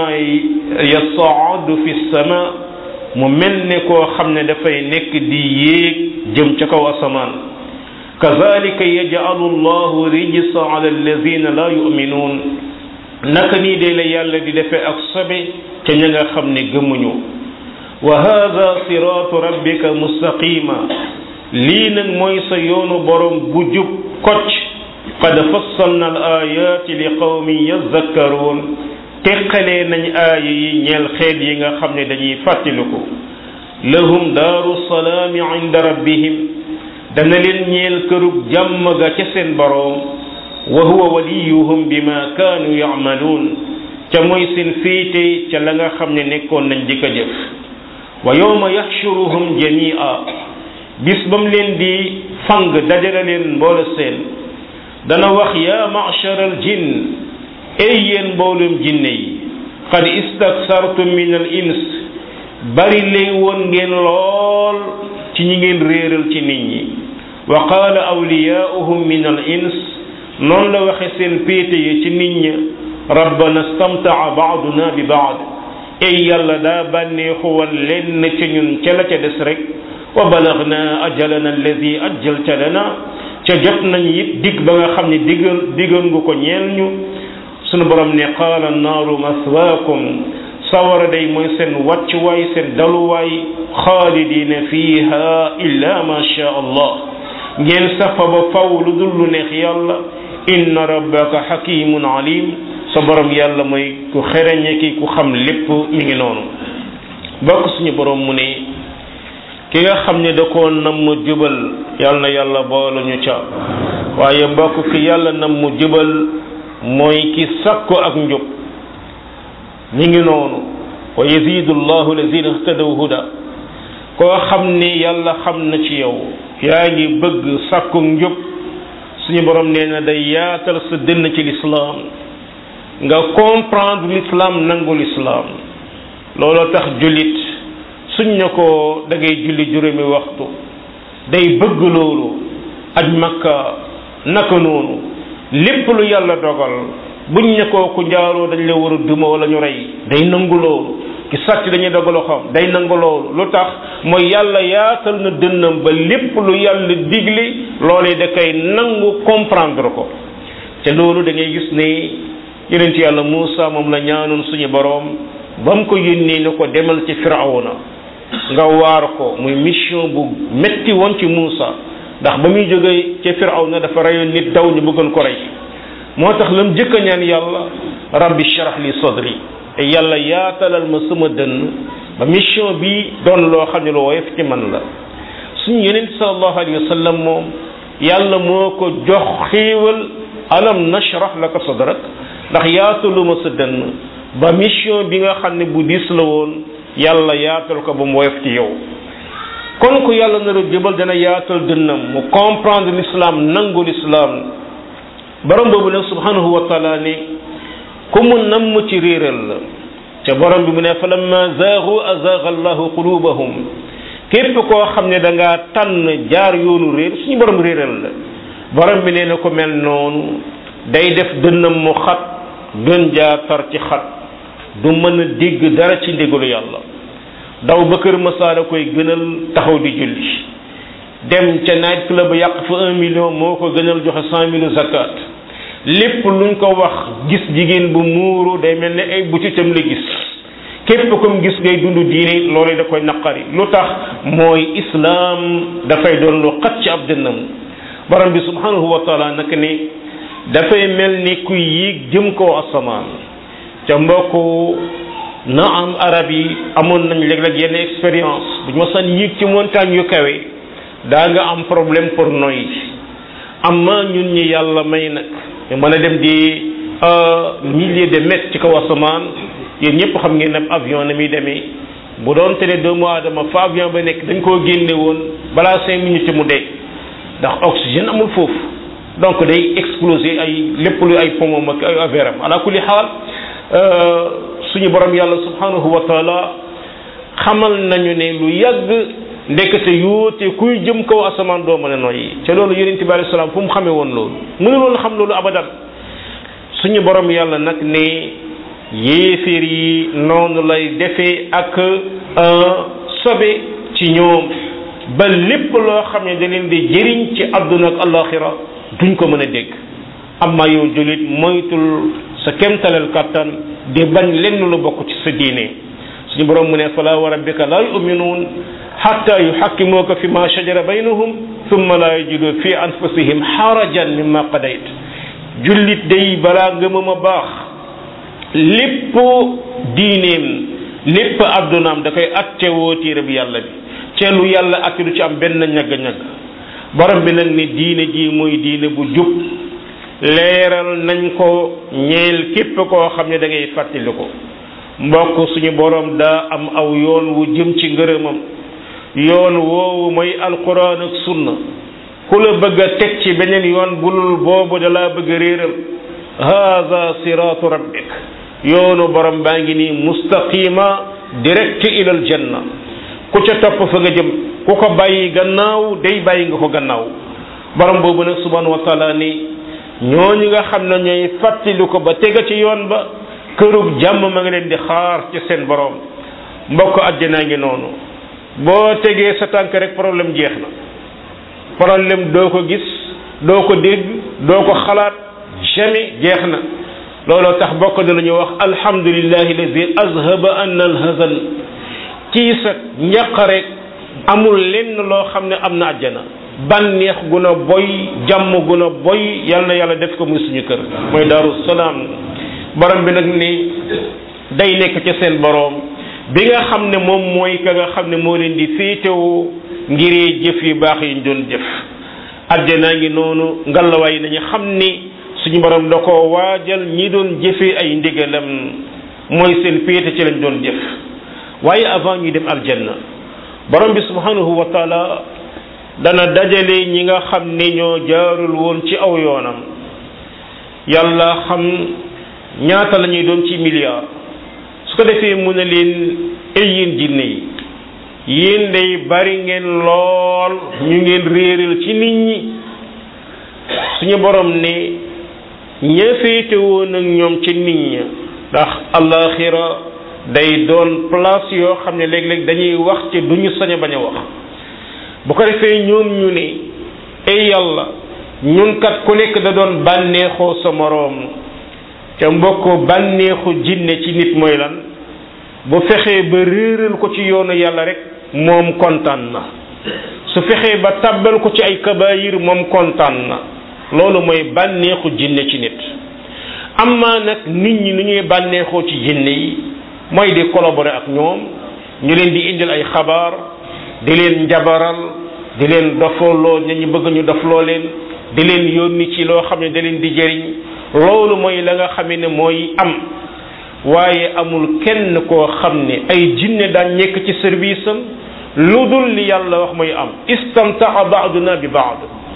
S1: yasaadu fi sama mu mel ne koo xam ne dafay nekk di yéeg jëm ca kaw asamaan kazalika yaj'alu llahu rijsa ala alladina la yuminuun naka nii de la yàlla di defee ak sobe ca ña nga xam ne gëmuñu wa hada siraatu rabbika mustaqima lii nag mooy sa yoonu borom bu jub kocc qad fassalna al ayaati li qawmin yazakkaruun teqalee nañ aaya yi ñeel xeet yi nga xam ne dañuy fàttaliku lahum daaru salaami inda rabbihim dana leen ñeel kërug jàmm ga ca seen boroom wa huwa waliyuhum bima kaanu yamaluun ca mooy seen féete ca la nga xam ne nekkoon nañ di ko jëf wa yawma yaxshuruhum jamia bis ba mu leen di fang dajale leen mboole seen dana wax yaa ma'shar al jinn ey yéen mboolum jinne yi qad istaksartum min al ins bari lay woon ngeen lool ci ñi ngeen réeral ci nit ñi wa qaala awliyaauhum min al ins noonu la waxe seen péete yi ci nit ñi rabbana stamtaa baaduna bi baad ey yàlla daa bànneexu woon lenn ci ñun ca la ca des rek wa balagna ajalana alladi ajjalta lana ca jot nañ it dig ba nga xam ne diggal diggal nga ko ñeel ñu sunu borom ne qaala naaru maswaakum sawara day mooy seen wàccuwaay seen daluwaay xaalidina fiha illa ma sha allah ngeen safa ba faw lu dul lu neex yàlla inna rabbaka hakimun alim sa borom yàlla mooy ku xereñe ki ku xam lépp mi ngi noonu bokk suñu borom mu ne ki nga xam ne da koo nam mu jubal yàlla na yàlla boole ñu ca waaye mbokk ki yàlla nam mu jubal mooy ki sakko ak njub mi ngi noonu wa yazidu llahu lazina ihtadaw huda koo xam ni yàlla xam na ci yow yaa ngi bëgg sakku njub suñu borom nee na day yaatal sa dënn ci lislaam nga comprendre l'islam nangu l'islam looloo tax jullit suñ ne ko da ngay julli juróomi waxtu day bëgg loolu aj makka naka noonu lépp lu yàlla dogal buñ ne ko ku njaaloo dañ la war a duma wala ñu rey day nangu loolu ki sàcc dañuy dogal xam day nangu loolu lu tax mooy yàlla yaatal na dënnam ba lépp lu yàlla digle loolee da koy nangu comprendre ko te loolu da ngay gis ne yonent yàlla Muusa moom la ñaanoon suñu boroom ba mu ko yónnee ni ko demal ci Firawna nga waar ko muy mission bu metti woon ci Muusa ndax ba muy jógee ca Firawna dafa reyoon nit daw ñu bëggoon ko rey moo tax lam jëkk a ñaan yàlla rabbi shrah li sadri te yàlla yaatalal ma sama dënn ba mission bi doon loo xam ne lu woyof ci man la suñu yonent sallallahu alayhi wa sallam moom yàlla moo ko jox xéewal alam nashrah laka sadrak ndax yaatalu ma sa dënn ba mission bi nga xam ne bu diis la woon yàlla yaatal ko ba mu woyof ci yow kon ku yàlla nar a jëbal dana yaatal dënnam mu comprendre l'islam nangu l'islam borom boobu nag subhanahu wa taala ne ku mu namm ci réeral la ca borom bi mu ne fa lamma zaagu azaaga allahu qulubahum képp koo xam ne da ngaa tànn jaar yoonu réer suñu borom réeral la borom bi nee na ko mel noonu day def dënnam mu xat gën jaa tar ci xat du mën a dégg dara ci ndégalu yàlla daw ba kër masaala koy gënal taxaw di julli dem ca night club ba yàq fa un million moo ko gënal joxe cent mille zakat lépp luñ ko wax gis jigéen bu muuru day mel ne ay butitam la gis képp comme gis ngay dund diine loolu da koy naqari lu tax mooy islaam dafay doon lu xat ci ab dënnam borom bi subhanahu wa taala nag ni dafay mel ni kuy yéeg jëm koo asamaan ca mbokk na am arab yi amoon nañ léeg-léeg yenn expérience bu ñu ma san yéeg ci montagne yu kawe daa nga am problème pour noy amma ñun ñi yàlla may nag ñu mën a dem di milliers de mètres ci kaw asamaan yéen ñëpp xam ngeen ne avion na muy demee bu doon te ne doomu aadama fa avion ba nekk dañ koo génne woon balaa cinq minutes mu dee ndax oxygène amul foofu donc day exploser ay lépp lu ay poumon ak ay affaire am ala kulli xaal suñu borom yàlla subhanahu wa taala xamal nañu ne lu yàgg ndekete yóote kuy jëm kaw asamaan doo mën a noyyi ca loolu yonent bi alayhi salaam fu mu xamee woon loolu mënu loolu xam loolu abadan suñu borom yàlla nag ne yéeféer yi noonu lay defee ak sobe ci ñoom ba lépp loo xam ne da leen di jëriñ ci àdduna ak alaxira duñ ko mën a dégg amma yow jullit moytul sa kemtalal kattan di bañ lenn lu bokk ci sa diine suñu borom mu ne fala wa rabbika la yuminuun xatta yuxakkimuuka fi ma shajara baynahum thumma la yajidu fi anfusihim xarajan mimma qadayt jullit day balaa ngëmam a baax lépp diineem lépp addunaam da koy atte woo téere bi yàlla bi te lu yàlla atte du ci am benn ñagg-ñagg borom bi nag ni diine ji muy diine bu jub leeral nañ ko ñeel képp koo xam ne da ngay fàttali ko mbokk suñu borom daa am aw yoon wu jëm ci ngërëmam yoon woowu mooy alquran ak sunna ku la bëgg a teg ci beneen yoon bulul boobu da laa bëgg a réeral haada siraatu rabbik yoonu borom baa ngi nii mustaqima direct ilal janna ku ca topp fa nga jëm ku ko bàyyi gannaaw day bàyyi nga ko gannaaw borom boobu nag subhanahu wa taala ni ñooñu nga xam ne ñooy fàttali ko ba tega ci yoon ba kërug jàmm ma nga leen di xaar ci seen borom mbokk àjjanaa ngi noonu boo tegee sa tànk rek problème jeex na problème doo ko gis doo ko dégg doo ko xalaat jamais jeex na looloo tax bokk na lu ñuy wax alhamdulillahi lazi azhaba anna alhazan ci sa njaqare amul lenn loo xam ne am na àjjana bànneex gu na boy jàmm gu na boy yal na yàlla def ko muy suñu kër mooy daaru salaam borom bi nag ni day nekk ca seen borom bi nga xam ne moom mooy ka nga xam ne moo leen di féetewoo ngiree jëf yu baax yi ñu doon jëf àjjanaa ngi noonu ngalawaay nañu xam ni suñu borom da ko waajal ñi doon jëfee ay ndigalam mooy seen féete ci lañ doon jëf waaye avant ñuy dem aljanna borom bi subhanahu wa taala dana dajale ñi nga xam ne ñoo jaarul woon ci aw yoonam yàlla xam ñaata la ñuy doon ci milliard su ko defee mu ne leen ay yéen jinne yi yéen day bari ngeen lool ñu ngeen réeral ci nit ñi suñu borom ne ña féete woon ak ñoom ci nit ñi ndax alaxira day doon place yoo xam ne léeg-léeg dañuy wax ci duñu sañ a bañ a wax bu ko defee ñoom ñu ne ay yàlla ñun kat ku nekk da doon bànneexoo sa moroom ca mbokk bànneexu jinne ci nit mooy lan bu fexee ba réeral ko ci yoonu yàlla rek moom kontaan na su fexee ba tàbbal ko ci ay kabaayir moom kontaan na loolu mooy bànneexu jinne ci nit amma nag nit ñi nu ñuy bànneexoo ci jinne yi mooy di collaborer ak ñoom ñu leen di indil ay xabaar di leen njabaral di leen dofloo ña ñu bëgg ñu dofloo leen di leen yónni ci loo xam ne da leen di jëriñ loolu mooy la nga xam ne mooy am waaye amul kenn koo xam ne ay jinne daan nekk ci service am lu dul li yàlla wax mooy am istamtaa baaduna bi baad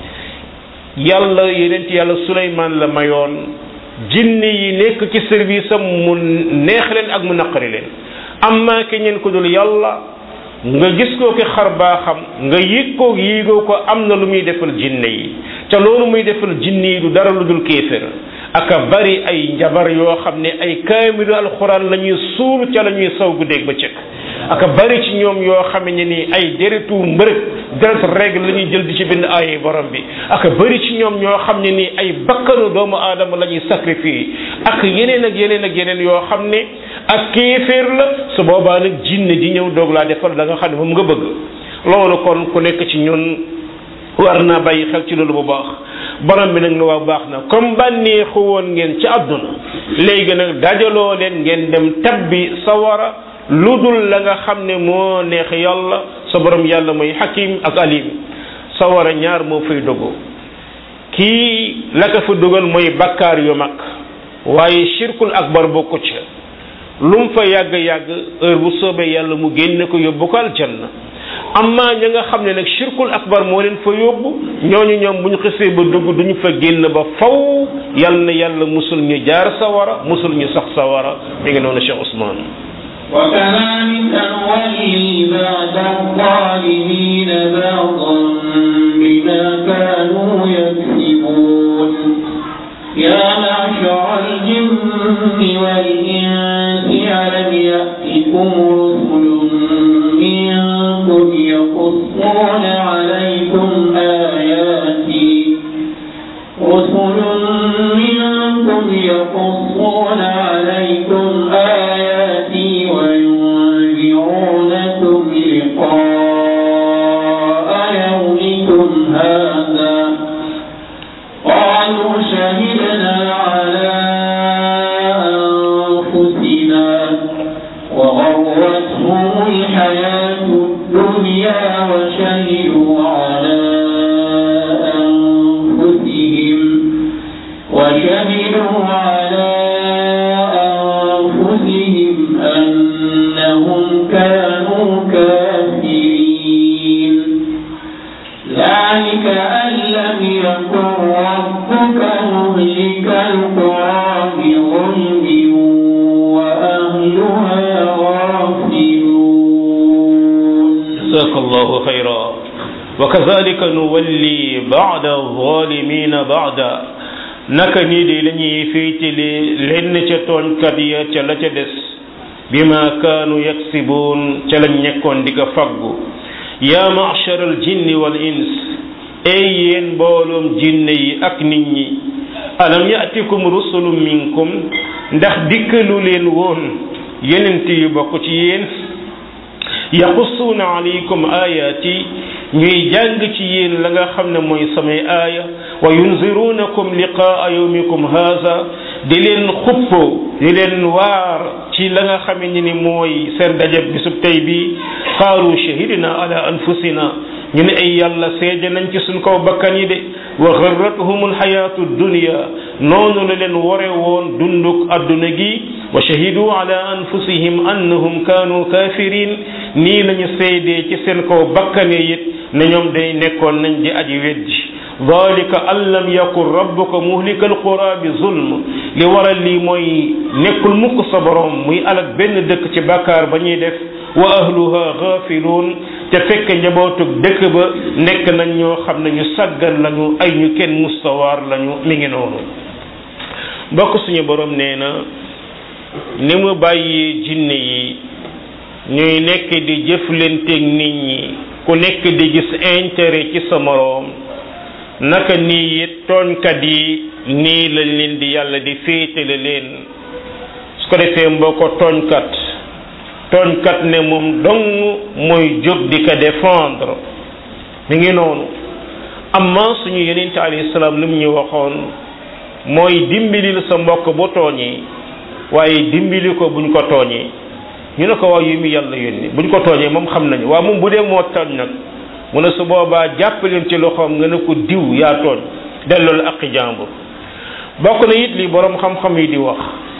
S1: yàlla yeneen yàlla suleymaan la mayoon jinne yi nekk ci service am mu neex leen ak mu naqari leen amma ke ñeen ko dul yàlla nga gis ko ki xar baaxam nga yëg ko yéegoo ko am na lu muy defal jinne yi te loolu muy defal jinne yi du dara lu dul kéefér aka bari ay njabar yoo xam ne ay kaamilu alxuraan la ñuy suul ca la ñuy saw guddeeg ba cëkk aka bari ci ñoom yoo xam ne ni ay deretu mbërëg deret règle la ñuy jël di ci bind aaye borom bi aka bari ci ñoom ñoo xam ne ni ay bakkanu doomu aadama la ñuy sacrifier ak yeneen ak yeneen ak yeneen yoo xam ne ak kéeféer la su boobaa nag jinne di ñëw doog laa defal da nga xam ne moom nga bëgg loolu kon ku nekk ci ñun war naa bàyyi xel ci loolu bu baax borom bi nag ne waa baax na comme bànneexu woon ngeen ci àdduna léegi nag dajaloo leen ngeen dem tabbi sawara lu dul la nga xam ne moo neex yàlla sa borom yàlla mooy hakim ak alim sawara ñaar moo fay dogo kii la ko fa dugal mooy bakkaar yu mag waaye shirkul akbar bokku ci lu mu fa yàgg yàgg heure bu soobee yàlla mu génne ko yóbbu ko aljanna amma ña nga xam ne nag shirkul akbar moo leen fa yóbbu ñooñu ñoom bu ñu xësee ba dugg duñu fa génn ba faw yal na yàlla musul ñu jaar sawara musul ñu sax sawara mi ngi noonu Cheikh Ousmane
S2: وكذلك نولي بعد الظالمين بعضا بما كانوا يكسبون يا معشر الجن والإنس ألم يأتكم رسل منكم يقصون عليكم آياتي رسل منكم يقصون عليكم آياتي وينذرونكم لقاء يومكم هذا قالوا شهدنا على أنفسنا وغرتهم الحياة الدنيا وشهدوا على أنفسهم وشهدوا على أنفسهم أنهم كانوا كافرين ذلك أن لم يكن ربك مهلك القرى بظلم وأهلها غافلون
S1: جزاك الله خيرا وكذلك نولي بعد الظالمين بعدا naka nii de la ñuy féetale lenn ca tooñkat ya ca la ca des bima kaanu yaksibuun ca lañ nekkoon di ko faggu yaa machar al jinni wal ins ey yéen mbooloom jinne yi ak nit ñi alam yaatikum rusulum minkum ndax dikkalu leen woon yenent yu bokk ci yéen yaqussuuna alaykum ayaati ñuy jàng ci yéen la nga xam ne mooy samay aaya wa yunzirunakum liqaa yawmikum haza di leen xuppoo di leen waar ci la nga xam ne ni mooy seen dajab bisub tey bi qaalu shahidna ala anfusina ñu ne ay yàlla seede nañ ci suñ kaw bakkan yi de wa garratuhum alxayaatu dunya noonu la leen ware woon dunduk adduna gi wa shahidu ala anfusihim annahum kaanu kafirin nii lañu seedee ci seen kaw bakkane it ne ñoom day nekkoon nañ di aji weddi dalika an lam yakun rabbuka muhlika alqura bi zulm li waral lii mooy nekkul mukk sa borom muy alak benn dëkk ci bàkkaar ba ñuy def wa ahluha ghafiluun te fekk njabootug dëkk ba nekk nañ ñoo xam ne ñu saggan lañu ay ñu kenn mustawaar lañu mi ngi noonu mbokk suñu borom nee na ni mu bàyyi jinne yi ñuy nekk di jëflanteeg nit ñi ku nekk di gis intérêt ci sa moroom naka nii it tooñkat yi nii lañ leen di yàlla di féetale leen su ko defee mbokko tooñkat tooñkat ne moom dong mooy jóg di ko défendre mi ngi noonu amma suñu yonente alayhi salaam lu mu ñu waxoon mooy dimbilil sa mbokk bu tooñee waaye dimbili ko buñ ko tooñee ñu ne ko waaw yu mu yàlla yónni buñ ko tooñee moom xam nañu waaw moom bu dee moo tooñ nag mu ne su boobaa jàppaleen ci loxoom nga ne ko diw yaa tooñ delloolu aqi jàmbur bokk na it li borom xam-xam yi di wax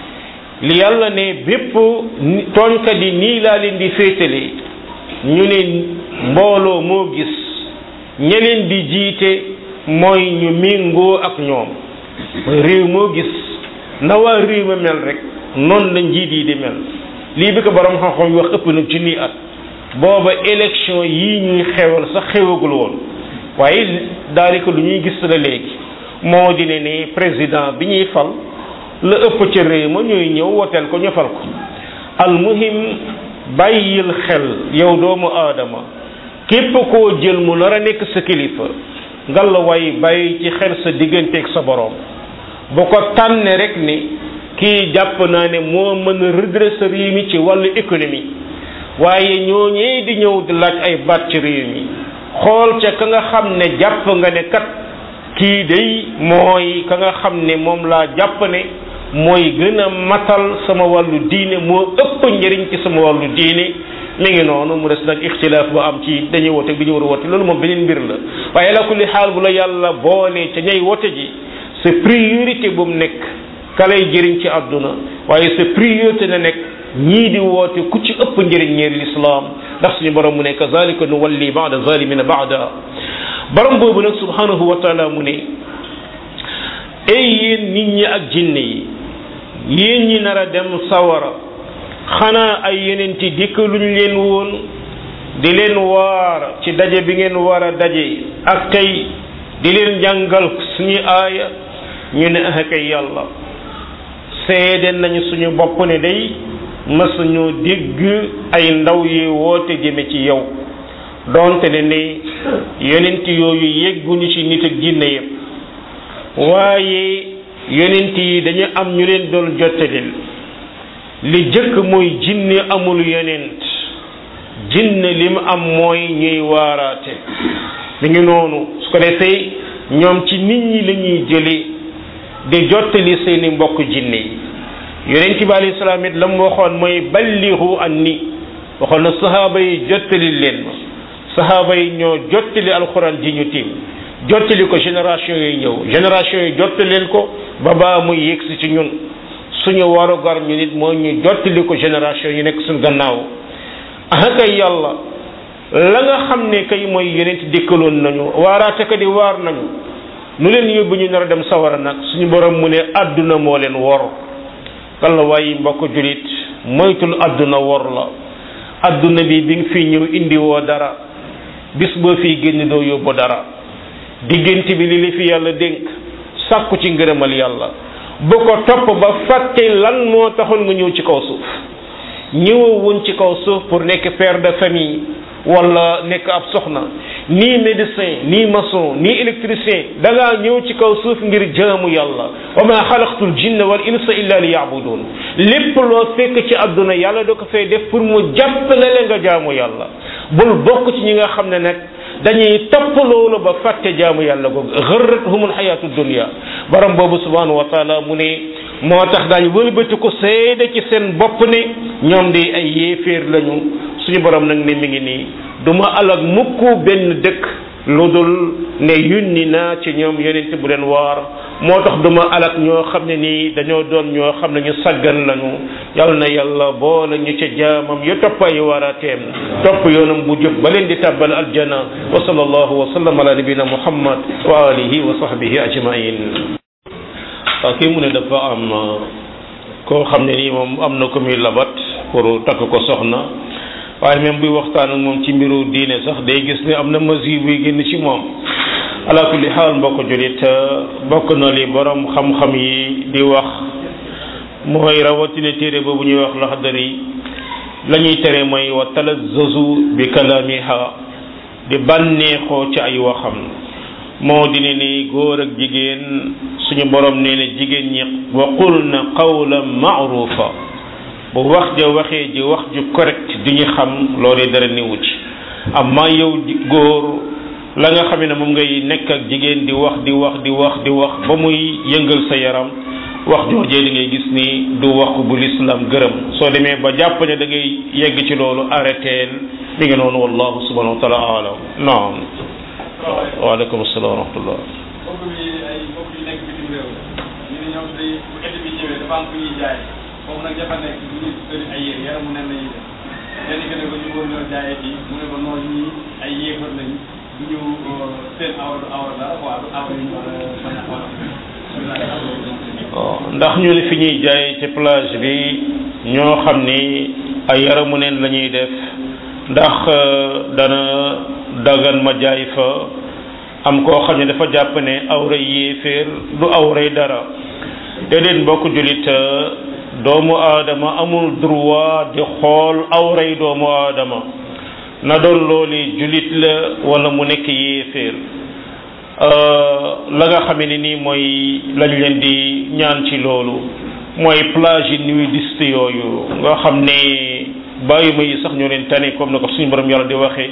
S1: li yàlla ne bépp tooñkat yi nii laa leen di féetale ñu ne mbooloo moo gis ña leen di jiite mooy ñu méngoo ak ñoom réew moo gis na waa réew ma mel rek noonu la njiit yi di mel lii bi ko borom xam-xam yi wax ëpp na ci nii at booba élection yii ñuy xewal sax xewagul woon waaye daanaka lu ñuy gis la léegi moo di ne ni président bi ñuy fal la ëpp ca réew ma ñooy ñëw woteel ko ñu fal ko almuhim bàyyil xel yow doomu aadama képp koo jël mu nar a nekk sa kilifa ngalla waay bàyyi ci xel sa digganteeg sa borom bu ko tànne rek ni kii jàpp naa ne moo mën a redresser réew mi ci wàllu économie waaye ñooñee di ñëw di laaj ay baat ci réew mi xool ca ka nga xam ne jàpp nga ne kat kii day mooy ka nga xam ne moom laa jàpp ne mooy gën a matal sama wàllu diine moo ëpp njëriñ ci sama wàllu diine mi ngi noonu mu des nag ixtilaaf bu am ci dañuy wote bi ñu war a wote loolu moom beneen mbir la waaye la kulli xaal bu la yàlla boole ca ñay wote ji sa priorité bu mu nekk ka lay jëriñ ci àdduna waaye sa priorité na nekk ñii di woote ku ci ëpp njëriñ ñeer lislaam ndax suñu borom mu ne kazalika nu walli baada zalimina baada borom boobu nag subhanahu wa taala mu ne ay yéen nit ñi ak jinne yi yéen ñi nar a dem sawara xanaa ay yeneenti dikk luñ leen woon di leen waar ci daje bi ngeen war a daje ak tey di leen jàngal suñu aaya ñu ne ah kay yàlla seede nañu suñu bopp ne day mësuñu dégg ay ndaw yi woote jëme ci yow doonte ne ne yonent yooyu yegguñu ci nit ak jinne yépp waaye yonent yi dañu am ñu leen doon jottalil li jëkk mooy jinne amul yonent jinne li mu am mooy ñuy waaraate mi ngi noonu su ko defee ñoom ci nit ñi la ñuy jële di jottali seeni mbokk jinne yi yonent bi alayhi salaam it la mu waxoon mooy ballihu anni waxoon na sahaaba yi jottali leen ma sahaaba yi ñoo jottali alxuraan ji ñu tiim jottali ko génération yi ñëw génération yi jottali leen ko ba baa muy yegsi ci ñun suñu warugar ñu nit moo ñu jottali ko génération yi nekk suñu gannaaw ah kay yàlla la nga xam ne kay mooy yonent dikkaloon nañu waaraate ka di waar nañu nu leen yóbbu ñu nar a dem sawara nag suñu borom mu ne àdduna moo leen wor kalla waaye mbokk julit moytul àdduna wor la àdduna bi bi nga fi ñëw indi woo dara bis boo fii génn doo yóbbu dara diggante bi li li fi yàlla dénk sàkku ci ngërëmal yàlla bu ko topp ba fàtte lan moo taxoon nga ñëw ci kaw suuf ñëwoo woon ci kaw suuf pour nekk père de famille wala nekk ab soxna nii médecin nii maçon nii électricien da ngaa ñëw ci kaw suuf ngir jaamu yàlla wa ma xalaqtul jinna wal insa illa li yaabudun lépp loo fekk ci àdduna yàlla da ko fay def pour mu jàppale la nga jaamu yàlla bul bokk ci ñi nga xam ne nag dañuy topp loolu ba fàtte jaamu yàlla googu xërrathumul xayaatu dunia borom boobu subhanahu wa taala mu ne moo tax daañu wëlbati ko seede ci seen bopp ne ñoom di ay yéeféer lañu suñu borom nag ne mi ngi nii du ma alag mukk benn dëkk lu dul ne yunni naa ci ñoom yonent bu leen waar moo tax du ma alag ñoo xam ne nii dañoo doon ñoo xam ne ñu saggan lañu yal na yàlla boole ñu ca jaamam yu topp ay waaraateem topp yoonam bu jub ba leen di tàbbal aljana wa sallallahu wa sallam ala nabina muhammad wa alihi wa sahbihi ajmain waaw kii mu ne dafa am koo xam ne nii moom am na ko muy labat pour takk ko soxna waaye même buy waxtaan ak moom ci mbiru diine sax day gis ne am na mesure buy génn ci moom ala kulli xaal mbokk julit bokk na li borom xam-xam yi di wax mooy rawatina téere boobu ñuy wax laxdari la ñuy tere mooy wa talazzuzu bi kalamiha di bànneexoo ci ay waxam moo di ne ni góor ak jigéen suñu borom nee na jigéen ñi wa qulna qawlan ma'rufa bu wax ja waxee ji wax ju correct di ñu xam loolu dara newu ci amma yow góor la nga xam ne moom ngay nekk ak jigéen di wax di wax di wax di wax ba muy yëngal sa yaram wax joojee di ngay gis ni du wax bu lislam gërëm soo demee ba jàpp ne da ngay yegg ci loolu arrêteel mi ngi noonu wallahu subhanahu wa taala alam naam waaleykum salaam wa rahmatullah
S3: mbokk mi ay mbokk yu nekk bitim réew ñu ne ñoom day bu été bi ñëwee dafa am fu ñuy jaay foofu nag dafa nekk bu ñu bëri ay yéer yaramu nen lañuy def kenn ki ne ko ñu bëgg ñoo jaayee fii mu ne ko noonu ñi ay yéefar lañ du ñu seen awra du awra dara quoi du awra ñu war a bañ a xoolal
S1: waaw ndax ñu ne fi ñuy jaay ci plage bi ñoo xam ni ay yaramu neen la ñuy def ndax dana dagan ma jaay fa am koo xam ne dafa jàpp ne awra yéeféer du awray dara déedéet mbokk julit doomu aadama amul droit di xool awray doomu aadama na doon loolu julit la wala mu nekk yéeféer la nga xam ne nii mooy lañ leen di ñaan ci loolu mooy plage yi nudiste yooyu nga xam ne bàyyi ma yi sax ñoo leen tane comme na ko suñu borom yàlla di waxee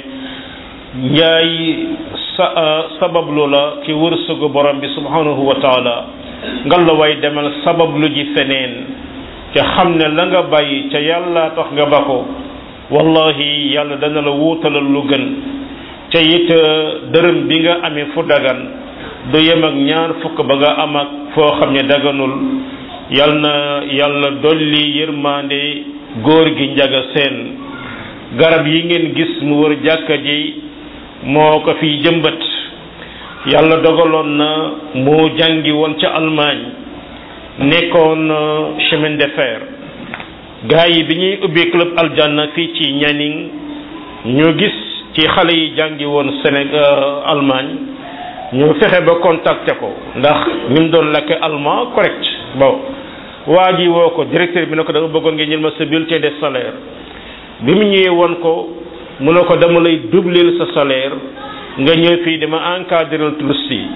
S1: njaay sa sabab lu la ci wërsëgu borom bi subhanahu wa taala ngal la way demal sabab lu ji feneen te xam ne la nga bàyyi ca yàlla tax nga ba ko wallahi yàlla dana la wuutalal lu gën ca it dërëm bi nga amee fu dagan du yem ak ñaar fukk ba nga am ak foo xam ne daganul yal na yàlla dolli yërmande góor gi njaga seen garab yi ngeen gis mu wër jàkka ji moo ko fiy jëmbat yàlla dogaloon na mu jàngi woon ca Allemagne nekkoon chemin de fer gars yi bi ñuy ubbi club aljanna fii ci Nianing ñu gis ci xale yi jàngi woon Sénégal Allemagne ñu fexe ba contacté ko ndax ni mu doon lakke allemand correct bon waa ji woo ko directeur bi ne ko dama bëggoon ngeen ñël ma sa bulletin de salaire bi mu ñëwee woon ko mu ne ko dama lay doubler sa salaire nga ñëw fii dama encadrer touriste yi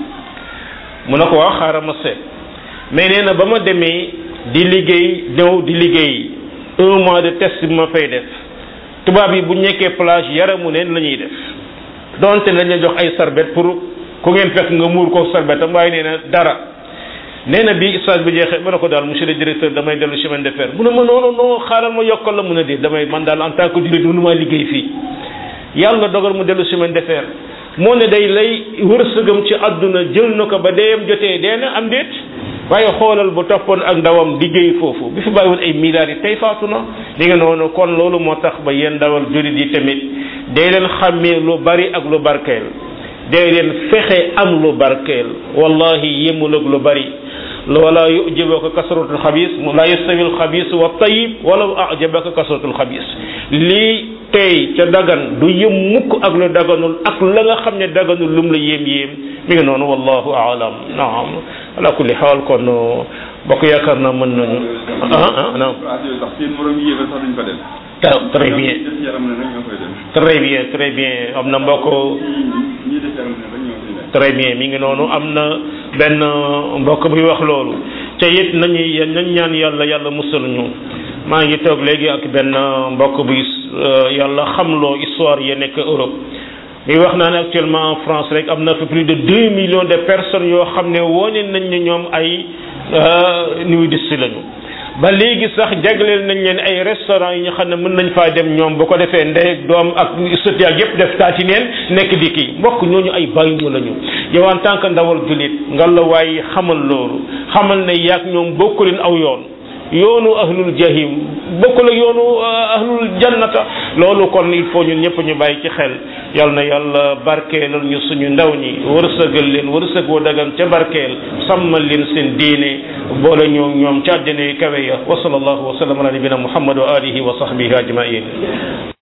S1: mu ne ko waaw xaaral ma seet mais nee na ba ma demee di liggéey ñëw di liggéey un mois de test bi ma fay def tubaab yi bu ñu nekkee plage yaramu neen la ñuy def donte lañ la jox ay sarbet pour ku ngeen fekk nga muur ko sarbetam waaye nee na dara nee na bi stage bi jeexee ma ne ko daal monsieur le directeur damay dellu chemin de fer mu ne ma non non xaaral ma yokkal la mu ne déet damay man daal en tant que jullit mënu maa liggéey fii yàlla dogal mu dellu chemin de fer moo ne day lay wërsëgam ci àdduna jël na ko ba deeyam jotee dee na am déet waaye xoolal bu toppoon ak ndawam liggéey foofu bi fi bàyyiwoon ay milliards yi tey faatu na li nga noonu kon loolu moo tax ba yéen ndawal jullit yi tamit day leen xàmmee lu bari ak lu barkeel day leen fexe am lu barkeel wallahi yemul ak lu bari wala yujibaka kasratul xabis la yastawi alxabis wa tayib wala ajabaka kasratul xabis lii tey ca dagan du yëm mukk ak lu daganul ak la nga xam ne daganul lum la yéem yéem mi ngi noonu wallahu aalam naam ala kulli xaal kon bokk yaakaar naa mën nañu ah ah naam
S4: sax seen morom yéefal sax duñ fa dem
S1: très bien
S4: def yaram ne rek ñoo koy dem
S1: très bien très bien am na mbokk
S4: ñi ñi def yaram ne rek ñoo koy dem
S1: très bien mi ngi noonu am na benn mbokk buy wax loolu te it nañu nañ ñaan yàlla yàlla musal ñu maa ngi toog léegi ak benn mbokk buy yàlla xamloo histoire yi nekk Europe muy wax naa ne actuellement en France rek am na fi plus de deux millions de personnes yoo xam ne wone nañ ne ñoom ay nudistes lañu ba léegi sax jagleel nañ leen ay restaurants yi ñu xam ne mën nañ faa dem ñoom bu ko defee ndey ak doom ak sët ak yépp def taati neen nekk di kii mbokk ñooñu ay bàyyimu lañu yow en tant que ndawal jullit nga la waaye xamal loolu xamal ne yaag ñoom bokku leen aw yoon yoonu ahlul jahim bokkul ak yoonu ahlul jannata loolu kon il faut ñun ñëpp ñu bàyyi ci xel yal na yàlla barkeelal ñu suñu ndaw ñi wërsëgal leen wërsëg woo dagan ca barkeel sàmmal leen seen diine boole ñoo ñoom ca àjjana yu kawe ya wa sallallahu wa sallam ala nabina muhammad wa alihi wa sahbihi ajmain